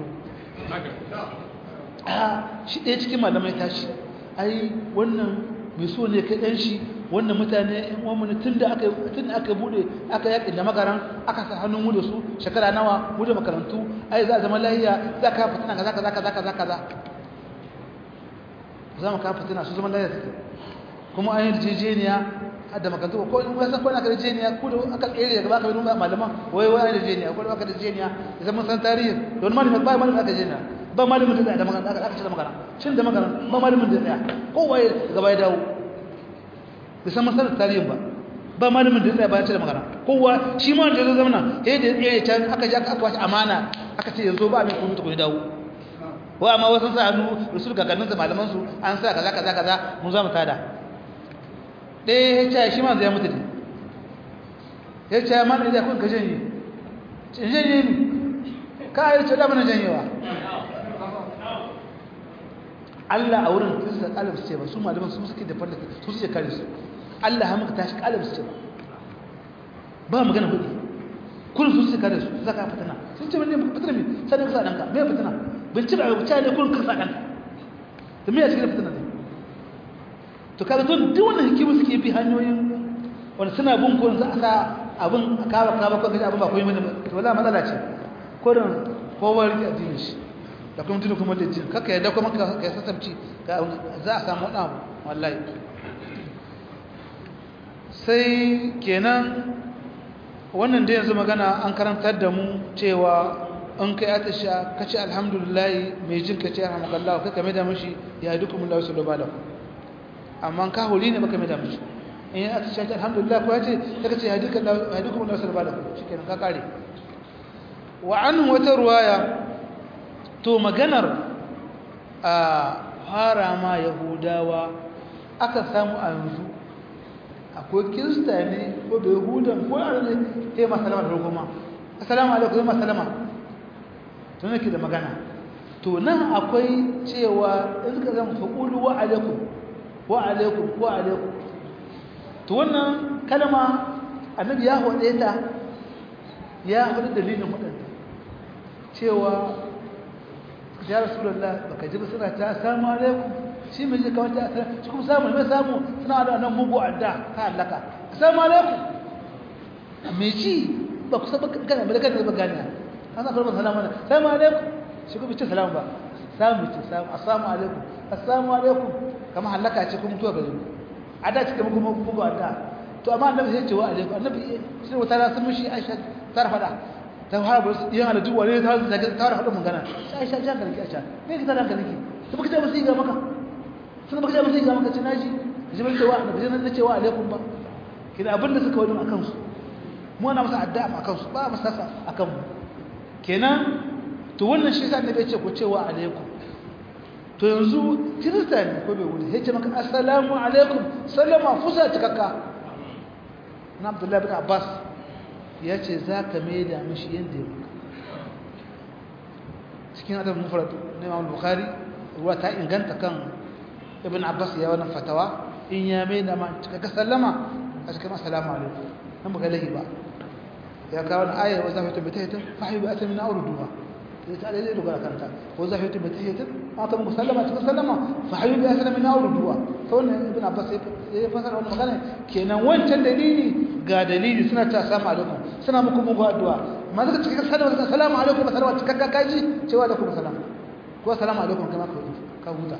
a shi ɗaya cikin malamai tashi ai wannan mai so ne kai ɗan shi wannan mutane yan uwanmu ne tun da aka tun aka bude aka yaƙi da makaran aka sa hannun mu da su shekara nawa mu da makarantu ai za a zama lahiya za ka fitina kaza kaza kaza kaza kaza za mu ka fitina su zama lahiya suke kuma an yi rijejeniya da makarantu ko in wasan ko na ka rijejeniya ko da aka tsere daga baka bin malaman wai wai rijejeniya ko da aka rijejeniya ya zama san tarihi don malamin ba malamin aka rijejeniya ba malamin da tsaya da magana aka ce da magana shin da magana ba malamin da tsaya kowa gaba ya dawo bai san masarar tarihin ba ba malamin da tsaya ba ce da magana kowa shi ma da zai zama sai da ya can aka ji aka bashi amana aka ce yanzu ba mai kuma ta kuma dawo wa amma wasu sa hannu rasul gaganin da malaman su an sa kaza kaza kaza mun za mu tada ɗaya ya ce shi ma zai mutu ne ya ce ma da kun ka janye janye ni ka yi ce da mana janyewa Allah a wurin kirista kalab ce ba su malaman su suke da farda su suke kare su Allah ha muka tashi kalab ce ba ba magana kudi kun su suke kare su zaka fitina sun ce ne fitina me sai ka sa danka me fitina bin ci ba ku ne kun ka sa danka to me ya cikin fitina ne to kaga to duk wannan hikima suke bi hanyoyin wanda suna bin ko za a sa abin kawa kawa ko ga abin ba koyi mana to wala matsala ce ko da kowa rike addinin shi da kuma tuni kuma da jin kaka yadda kuma ka sassabci za a samu wani abu wallahi sai kenan wannan da yanzu magana an karantar da mu cewa in kai atisha ka ce alhamdulillah mai jin ka ce alhamdulillah ka kame da mashi ya yi dukkan mulawa salo ba da ku amma ka huli ne baka mai da mashi in yi atisha ce alhamdulillah ko ya ce ta ka ce ya dukkan mulawa salo ba da ku shi kenan ka kare wa an wata ruwaya to maganar a fara ma yahudawa aka samu a yanzu akwai kirista ne ko da yahudan ko a ne ta yi masalama da rukuma assalamu alaikum zai masalama to nake da magana to nan akwai cewa in suka zama faƙulu wa alaikum wa alaikum wa alaikum to wannan kalma annabi ya haɗe ta ya haɗe dalilin waɗanda cewa ya rasulullah baka ji ba suna ta assalamu alaikum shi mai ji kawai ta assalamu shi kuma samu mai samu suna da nan mugu adda ka halaka assalamu alaikum me ji ba ku saba kana ba kana ba gani an sa farma salamu alaikum assalamu alaikum shi kuma ce salamu ba samu ce samu assalamu alaikum assalamu alaikum kamar halaka ce kuma mutuwa gare mu adda ce kuma kuma mugu adda to amma annabi sai ce wa alaikum annabi sai wata ra sun mishi aisha ta fada ta fara ba su yin aladu wane ta zaga ta fara magana sai sha jan garki a can me ka tada garki to baka ta musu ga maka sun baka ta musu ga maka cin naji ji ban cewa da bijin da cewa alaikum ba kina abin da suka wani akan su mu ana masa addu'a akan su ba masa sasa akan mu kenan to wannan shi sa annabi ya ce ku cewa alaikum to yanzu kirista ne ko bai wuri sai ce maka assalamu alaikum sallama fusa cikakka na abdullahi bin abbas ya ce za ka maida mashi yadda ya maka cikin adab mufrad na imam bukhari ruwa ta inganta kan ibn abbas ya wannan fatawa in ya maida ma cika sallama a cikin assalamu alaikum nan baka lahi ba ya kawo na ayar wa zafi tabbata fa hayu bi atmin awruduha sai ta dai dogara kanta wa zafi tabbata aka muku sallama cikin sallama fa hayu bi atmin awruduha to wannan ibn abbas ya fasara wannan magana kenan wancan dalili ga dalili suna ta assalamu alaikum suna muku muku addu'a amma zaka cika sallama zaka assalamu alaikum sallama cikakka kaji cewa da kuma salam ko assalamu alaikum kama ka ka huta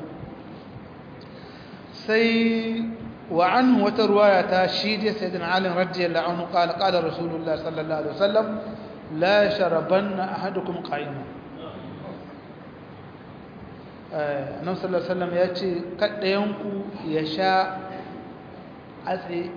sai wa anhu wata ruwaya ta shi da sayyidina ali radiyallahu anhu qala qala rasulullah sallallahu alaihi wasallam la sharabanna ahadukum qa'ima eh annabi sallallahu alaihi wasallam ya ce kaddayanku ya sha a tsaye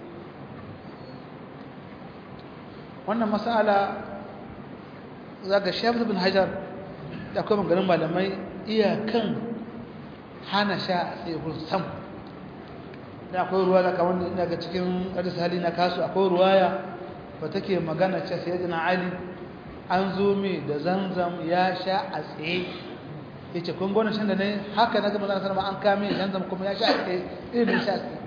wannan masala za ga shafi bin hajar da akwai maganin malamai iyakan hana sha a tsaye kun sam da akwai ruwa da kamar daga cikin hadis hali na kasu akwai ruwaya ba take magana ce sayyidina ali an zo mai da zanzam ya sha a tsaye yace kun gona shan da ne haka na gaba zan an kame zanzam kuma ya sha a tsaye irin sha a tsaye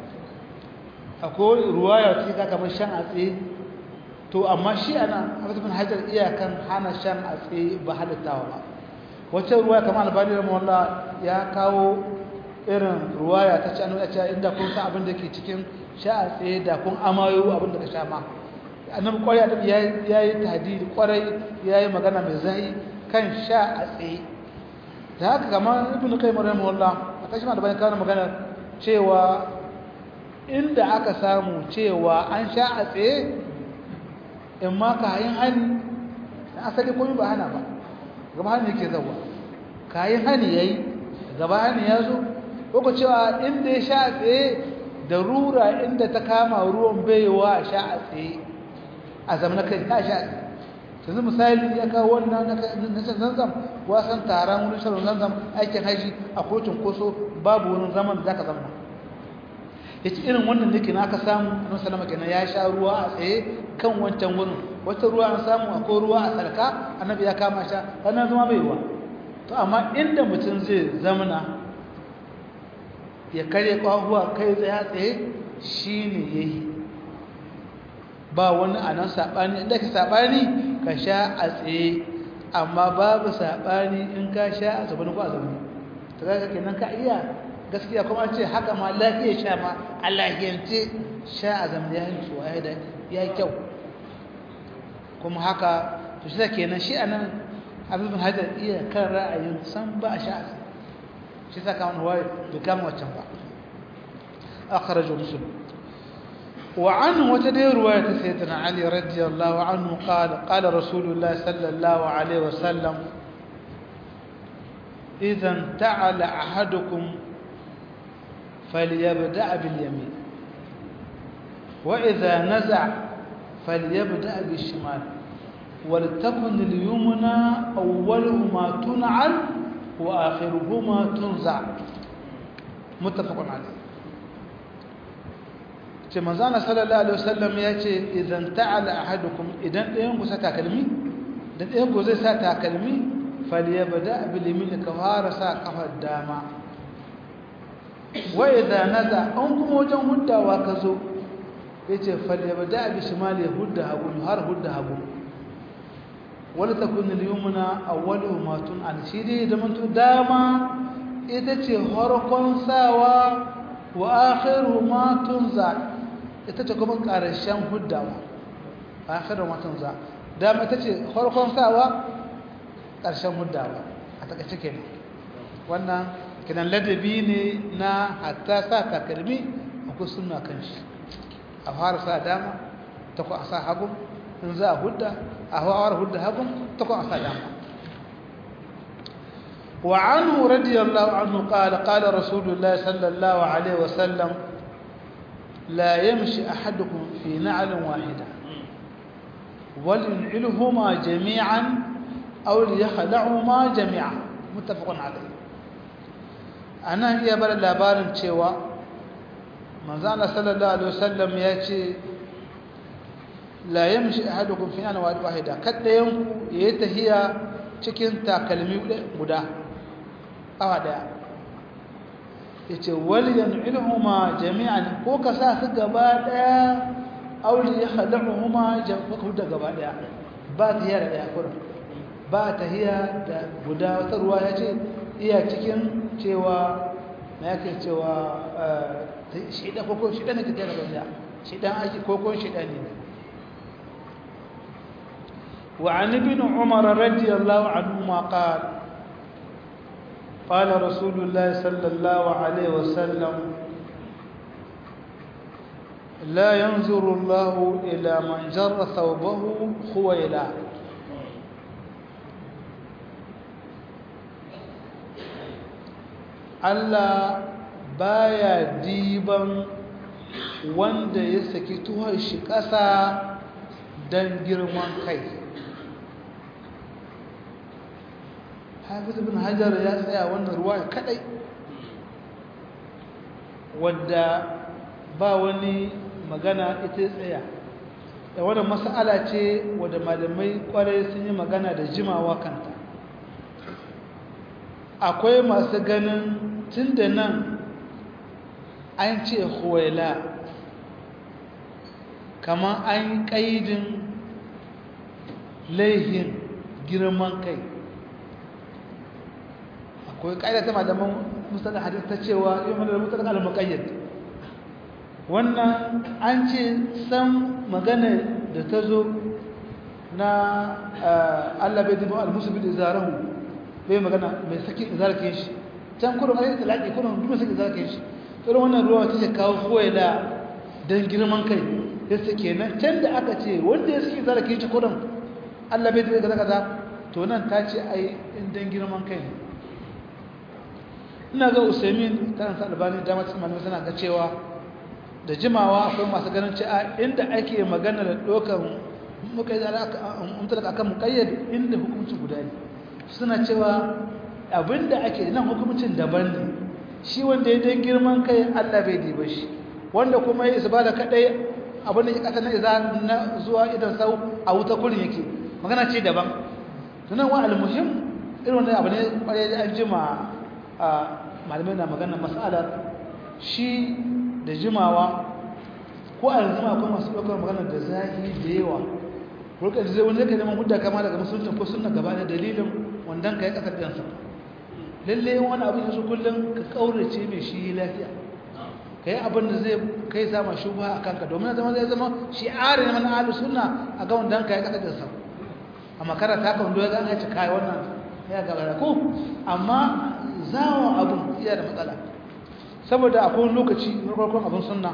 akwai ruwaya ce ka kamar shan a tsaye to amma shi ana Hafiz bin Hajar iyakan hana shan a tsaye ba halittawa ba wacce ruwaya kamar albani rahimahullah ya kawo irin ruwaya ta ci annabi ya inda kun san abin da ke cikin sha a tsaye da kun amayo abin da ka sha ma annabi kwarai annabi ya yi tahdidi kwarai ya yi magana mai zai kan sha a tsaye da haka kamar ibn qayyim rahimahullah a kashi ma da bayan kawo magana cewa inda aka samu cewa an sha a tsaye in ma kayan hani na asali komai ba hana ba gaba hani yake zawa kayan hani yayi gaba hani ya zo ko cewa inda ya sha a tsaye da rura inda ta kama ruwan baiwa sha a tsaye a zamanin kai ta sha yanzu misali ya kawo wannan na shan zanzam wasan taron wurin shan zanzam aikin haji a kotun koso babu wurin zaman da zaka zama ya ci irin wannan ne kina aka samu annabi sallama kenan ya sha ruwa a tsaye kan wancan wurin wata ruwa an samu akwai ruwa a sarka annabi ya kama sha wannan zama bai ruwa to amma inda mutum zai zamana ya karye kwahuwa kai tsaye tsaye shine yayi ba wani a nan saɓani inda ka saɓani ka sha a tsaye amma babu saɓani in ka sha a zaune ko a zaune ta za ka kenan ka iya gaskiya kuma ce haka ma lafiya sha ma a lahiyance sha a zaune ya yi tsuwa ya ya yi kyau kuma haka to shi kenan shi a nan abin hajar iya kan ra'ayin san ba a sha a tsaye shi sa kama wani bai kama waccan ba akhrajahu muslim وعنه وتدي رواية سيدنا علي رضي الله عنه قال قال رسول الله صلى الله عليه وسلم إذا انتعل أحدكم فليبدأ باليمين وإذا نزع فليبدأ بالشمال ولتكن اليمنى أولهما تنعل وآخرهما تنزع متفق عليه ce manzana sallallahu alaihi wasallam ya ce idan ta'ala ahadukum idan ɗayan ku sa takalmi da ɗayan ku zai sa takalmi falyabda bil yamin ka fara sa kafar dama wa idza naza an kuma wajen huddawa ka zo yace falyabda bi shimali hudda hagu har hudda hagu wala takun al yumna awwalu ma tun an shi dai da mantu dama ita ce harkon sawa wa akhiru ma tunza ita ce kuma ƙarshen huddawa akhiru ma tunza dama ita ce farkon sawa ƙarshen huddawa a takaice kenan wannan kinan ladabi ne na hatta sa takalmi akwai sunna kan shi a fara sa dama ta ku a sa hagu in za a hudda a fara hudda hagu ta ku a sa dama وعنه رضي الله عنه قال قال رسول الله صلى الله عليه وسلم لا يمشي أحدكم في نعل واحدة ولينعلهما جميعا أو ليخلعهما جميعا متفق عليه أنا هي بل labarin cewa manzana sallallahu alaihi wasallam ya ce la yamshi ahadukum fi ana wahida kada yanku yayi tahiya cikin takalmi guda awa daya yace wal yan'ilhuma jami'an ko ka sa su gaba daya aw li yakhda'uhuma jam'u da gaba daya ba tahiya da daya kurin ba tahiya da guda wata ruwa yace iya cikin cewa me yake cewa shi da koko shi da ne kake da gaba shi dan aiki koko shi da ne وعن ابن عمر رضي الله عنهما قال قال رسول الله صلى الله عليه وسلم لا ينظر الله إلى من جر ثوبه خويلا Allah baya diban wanda ya saki tuhon shi ƙasa don girman kai hafiz ibn hajar ya tsaya wannan ruwa kadai wadda ba wani magana ita tsaya da wannan mas'ala ce wadda malamai kwarai sun yi magana da jimawa kanta akwai masu ganin tun da nan an ce huwaila kamar an yi ƙaidin laihin girman kai akwai ƙa'ida ta malaman musamman hadis ta cewa yi mana da musamman al-muqayyad wannan an ce san magana da ta zo na Allah bai dubu al-musulmi da zarahu bai magana mai saki zarkin shi can kudin ayyar talaki kudin duk saki zarkin shi irin wannan ruwa ta ce kawo koyala don girman kai yasa kenan can da aka ce wanda ya saki zarkin shi kudin Allah bai dubu kaza to nan ta ce ai don girman kai ne ina ga usaimin kan sa albani dama cikin malamai suna ga cewa da jimawa akwai masu ganin cewa inda ake magana da dokan muka yi zara umtalaka akan muqayyad inda hukunci guda ne suna cewa abinda ake nan hukuncin daban ne shi wanda ya dan girman kai Allah bai diba shi wanda kuma ya isbala kadai abin da ya kasa na iza na zuwa idan sau a wuta kurin yake magana ce daban tunan wa almuhim irin wannan abu ne kwarai an jima a malamai na magana mas'alar shi da jimawa ko a yanzu akwai masu ɗaukar magana da zahiri da yawa rukar zai wani zai neman hudda kama daga musulun ko suna gaba da dalilin wandan ka ya ƙasar ɗansa lalle wani abin yanzu kullum ka ƙaurace mai shi lafiya ka yi abin da zai kai sama shubha a kanka domin zama zai zama shi ari na mana alu suna a ga wandan ka ya ƙasar ɗansa a makara ta ka wando ya gane ci kayi wannan ya gaba ko amma zawon abin iya da matsala saboda akwai lokaci na farkon abin sunna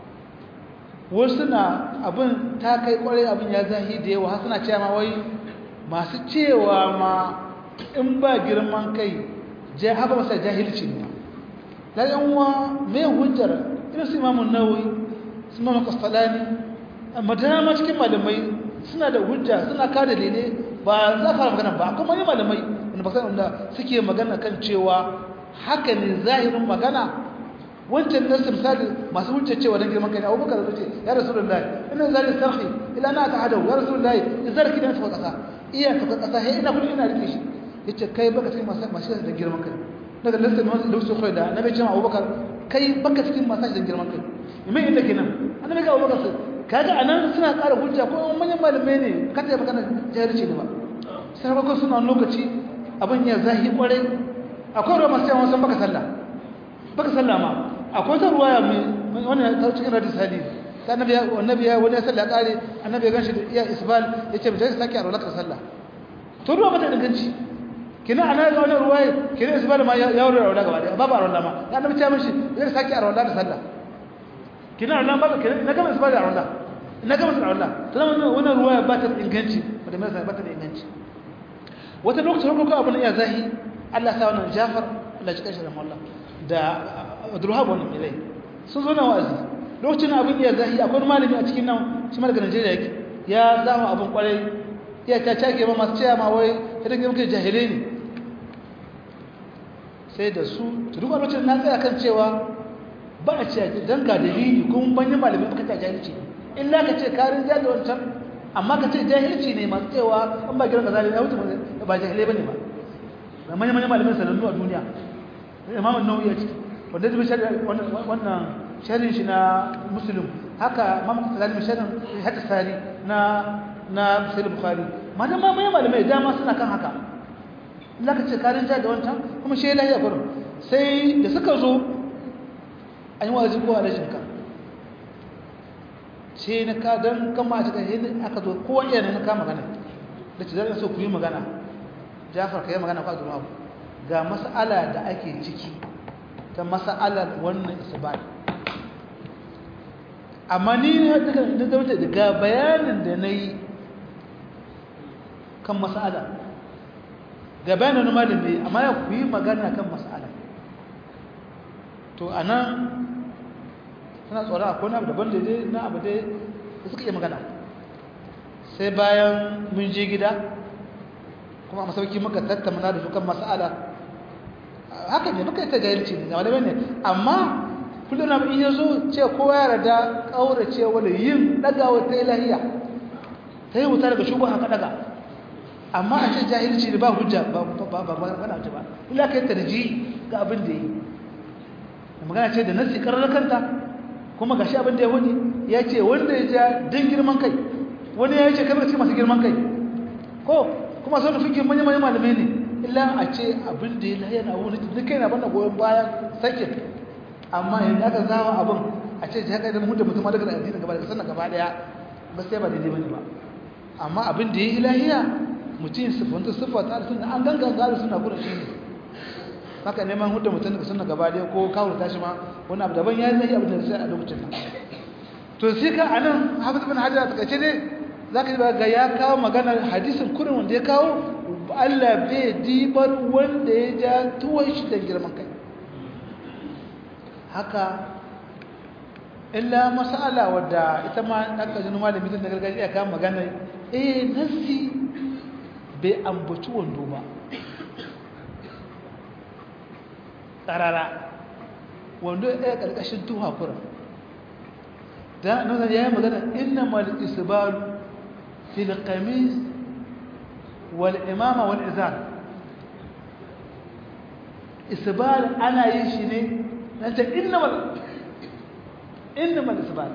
wasu na abin ta kai kwarai abin ya zahi da yawa suna cewa ma wai masu cewa ma in ba girman kai jai haka masa jahilci ne na yanwa mai hujjar irin su imamun nawawi su mamu kasfalani amma dama cikin malamai suna da hujja suna kada lele ba za fara magana ba kuma yi malamai wanda ba wanda suke magana kan cewa haka ne zahirin magana wancan nasu misali masu hujjar cewa don girman kai abubakar da ce ya rasu da layi ina zari sarki ila na ta hadau ya rasu da layi in zarki don tafa ƙasa iya tafa ƙasa he ina kudi ina rike shi ya ce kai baka cikin masu da girman kai daga lissan wani lokacin kawai da na bai cewa abubakar kai baka cikin masu da girman kai mai inda kenan an bai ga abubakar su kaga a nan suna ƙara hujja ko manyan malamai ne ka ta yi magana jahilci ne ba sai bakon suna lokaci abin ya zahi kwarai akwai ruwa masu yawan san baka sallah baka sallah ma akwai ta ruwaya mai wannan ta cikin hadis hadis ta annabi annabi ya wani sallah kare annabi ya ganshi da iya isbal yace bai sake a rolaka sallah to ruwa bata danganci kina ana ga wannan ruwaya kina isbal ma ya wuri rola gaba daya babu rola ma ya annabi ta mishi zai sake a rola da sallah kina rola ba kina na gama isbal a rola na gama a rola to wannan wannan ruwaya ba ta inganci ba da mai ba ta da inganci wata lokacin ko abun ya zahi Allah sa wannan Jafar Allah ya kashe da mallah da Abdulwahab wannan milai sun zo na wa'azi lokacin abin iya zahi akwai malami a cikin nan shi daga Najeriya yake ya zama abin kwarai ya ta cake ma masu cewa ma wai idan muke jahilai ne sai da su to duk lokacin na tsaya kan cewa ba a cewa dan ga dalili kuma ban yi malami aka ta jahilci illa ka ce karin da wancan amma ka ce jahilci ne masu cewa an ba gidan ka zalimi ya wuce ba jahilai bane ba da manyan manyan malamin sanannu a duniya imam an-nawawi ya ciki wanda zai wannan sharhin shi na muslim haka imam al-ghazali sharhin hadith sari na na sahih bukhari madan ma manyan malamai dama suna kan haka Allah ka ce karin ja da wancan kuma shi lahiya gurin sai da suka zo an yi wazi ko a rashin ka sai na ka dan kama a cikin aka zo kowa iya ne na ka magana da ce zan so ku yi magana Jafar ka yi magana kwa zuwa ga mas'ala da ake ciki ta mas'alar wannan isbal amma ni ne daga da zama daga bayanin da na yi kan mas'ala ga bayanin na malami amma ya ku yi magana kan mas'ala to a nan suna tsoron akwai abu daban da dai na abu dai da suka iya magana sai bayan mun je gida kuma a masauki muka tattauna da su kan mas'ala haka ne muka yi ta jahilci ne malamai ne amma kullum na in yazo ce kowa ya rada kaurace wala yin dagawa ta ilahiya ta yi wuta daga shugo haka daga amma a ce jahilci da ba hujja ba ba ba magana ce ba illa kai tarji ga abin da yi magana ce da nasi karar kanta kuma gashi abin da ya wani ya ce wanda ya ja din girman kai wani ya ce kamar ce masu girman kai ko kuma sau da fikin manyan manyan malamai ne illa a ce abin da ya laye na wani duk kai na banda goyon bayan sakin amma yanzu aka zama abin a ce ji haka idan mutum mutum daga addini gaba daga sannan gaba daya ba sai ba daidai bane ba amma abin da ya yi lahiya mutum siffanta siffata da suna an gangan gari suna gudun shi ne haka neman hudda mutum daga suna gaba daya ko kawo tashi ma wani abu daban ya yi lahiya abin da sai a lokacin nan to sai ka anan hafiz bin hajar a takaice ne za ka ji ga ya kawo maganar hadisin kurin wanda ya kawo Allah bai dibar wanda ya ja tuwon shi da girman kai haka illa masala wadda ita ma ɗan ƙajinu malami tun da gargajiya kawo maganar eh nasi bai ambaci wando ba ƙarara wando ya ɗaya ƙarƙashin tuwa kurin da nan ya yi magana inna mal isbalu في القميص والإمامة والإزار إسبال أنا يشيني أنت إنما إنما الإسبال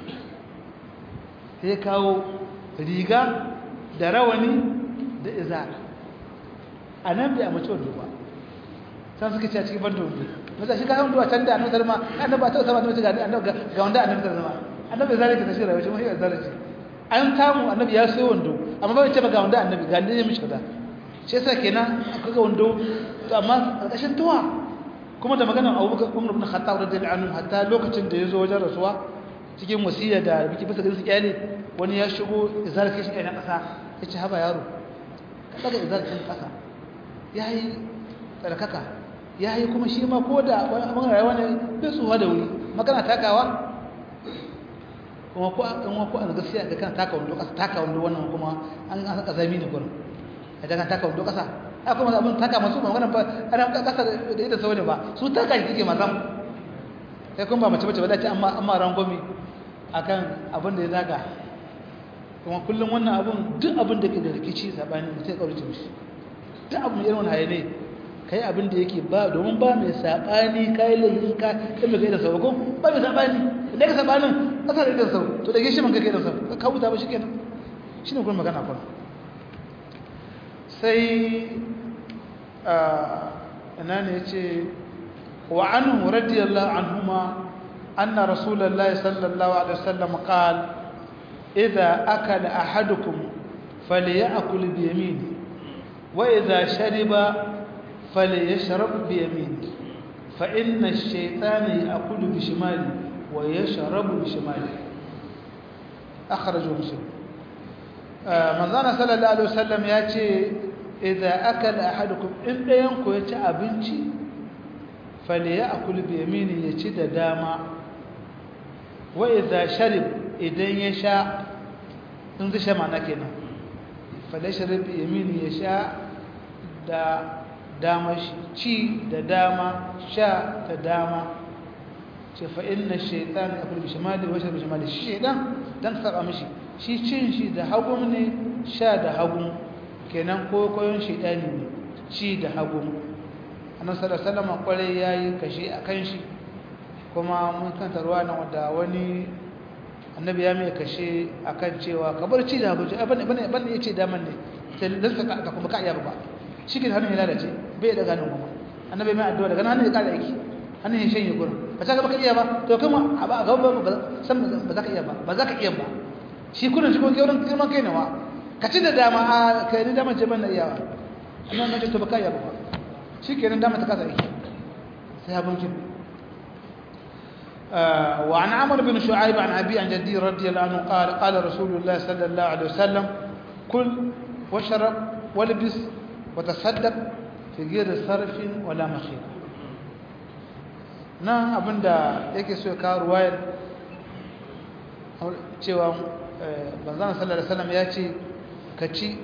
هي كاو ريغا دراوني da izar a nan bai amince wando ba san suka ce a cikin bando wando maza shi ka hannu a can da annabi salma annabi ba ta sama da ga annabi ga wanda annabi salma annabi zalika ta shi rayuwa shi mai zalunci an samu annabi ya so wando amma bai ce ba ga wanda annabi ga ne mishi kaza shi yasa kenan akwai ga wando to amma karkashin tuwa kuma da maganar Abubakar Umar ibn Khattab radiyallahu anhu hatta lokacin da yazo wajen rasuwa cikin wasiya da biki bisa garin iyali wani ya shigo izar kai shi kai na kasa yace haba yaro ka daga izar kai kasa yayi tsarkaka yayi kuma shi ma koda wani abin rayuwa ne bai tsuwa da wuri magana takawa kuma ko an wa ko an gaskiya da kan taka wando kasa taka wando wannan kuma an an saka zami ne gurin idan kan taka wando kasa a kuma abin taka masu ba wannan ba ana kasa da ita saune ba su taka shi take mazam sai kuma ba mace bace ba dace amma amma rangomi akan abin da ya zaga kuma kullum wannan abun duk abin da ke da rikici sabani mutum ya kaurace mishi duk abin irin wannan haye ne kai abin da yake ba domin ba mai sabani kai laifin ka kai mai kai da sauko ba mai sabani da ka sabanin kasa da idan sau to da gishi man kai da sau ka huta ba shikenan shine kuma magana kuma sai ina ne yace wa anhu radiyallahu anhuma anna rasulullahi sallallahu alaihi wasallam qala idza akala ahadukum falyakul bi yamini wa idza shariba فليشرب بيمينه فإن الشيطان يأكل بشماله ويشرب بشماله أخرجه مسلم من ظن صلى الله عليه وسلم يأتي إذا أكل أحدكم إن ينكو يتي أبنتي فليأكل بيمينه يتي داما وإذا شرب إذن يشاء انظر شما نكنا فليشرب بيمينه يشاء da dama ci da dama sha da dama ce fa inna shaitan ya kulbi shimali wa shirbi shimali shi shaitan dan saba mishi shi cin shi da hagu ne sha da hagu kenan ko koyon shaitani ne ci da hagu annabi sallallahu alaihi wasallam kwarai yayi kashe akan shi kuma mun kanta ruwa nan wanda wani annabi ya mai kashe akan cewa kabar ci da hagu bane bane bane yace daman ne sai dan saka kuma ka iya ba shi ke hannun ya lalace bai da ganin kuma annabi mai addu'a daga hannun ya kara aiki hannun ya shanye gurin ba za ka baka iya ba to kuma a ba gaba ba san ba za ka iya ba ba za ka iya ba shi kullun shi kuma wurin girman kai nawa ka ci da dama a kai ni dama ce ban da iyawa annabi mai to baka iya ba shi kenan dama ta kasa aiki sai abun kin وعن عمرو بن شعيب عن أبي عن جدي رضي الله عنه قال قال رسول الله صلى الله عليه وسلم كل واشرب والبس وتصدق في غير صرف ولا مخيل nan abinda yake so ya kawo ruwayar cewa banzan sallar salam ya ce ka ci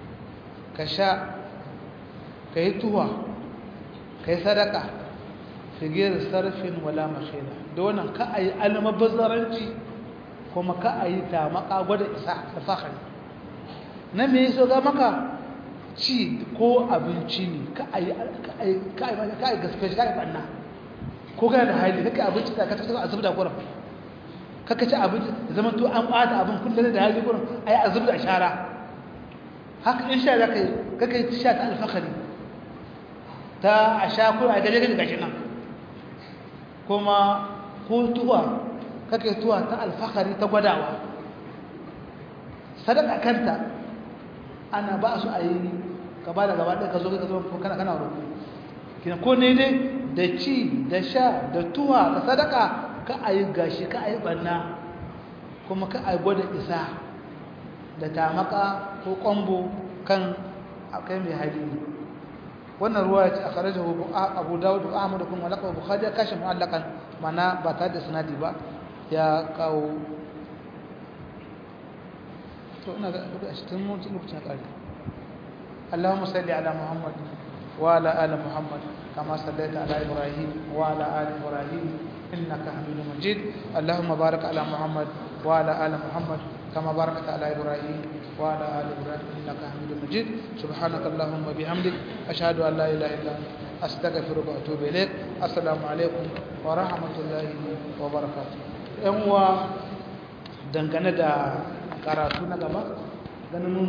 ka sha ka yi tuwa ka yi sadaka figir sarfin wala mashina da wannan ka a yi almabazzaranci kuma ka a yi tamaka gwada isa da fahari na me so ga maka ci ko abinci ne ka a yi gaske ka yi banna ko kana da hali kaka abinci da ka tafi a zubda kuran kaka ci abinci zaman to an bata abin kullum da hali kuran a yi a zubda shara haka in sha za ka yi kaka yi sha ta alfahari ta a sha kuma a gaje gaje gashi nan kuma ko tuwa kake tuwa ta alfahari ta gwadawa sadaka kanta ana ba su a yi gaba da gaba ɗaya ka zo ka zo kana kana roƙo kina ko ne dai da ci da sha da tuwa da sadaka ka a yi gashi ka a yi ɓanna kuma ka a yi gwada isa da tamaka ko ƙwambo kan akai mai hali ne wannan ruwa ya ce a kharaja abu dawud da ahmad kuma laqab bukhari ya kashe mu'allakan mana ba tare da sanadi ba ya kawo to ina ga duk a cikin mutum lokacin kare اللهم صل على محمد وعلى ال محمد كما صليت على ابراهيم وعلى ال ابراهيم انك حميد مجيد اللهم بارك على محمد وعلى ال محمد كما باركت على ابراهيم وعلى ال ابراهيم انك حميد مجيد سبحانك اللهم وبحمدك اشهد ان لا اله الا انت استغفرك واتوب اليك السلام عليكم ورحمه الله وبركاته yan uwa dangane da karatu na gaba ganin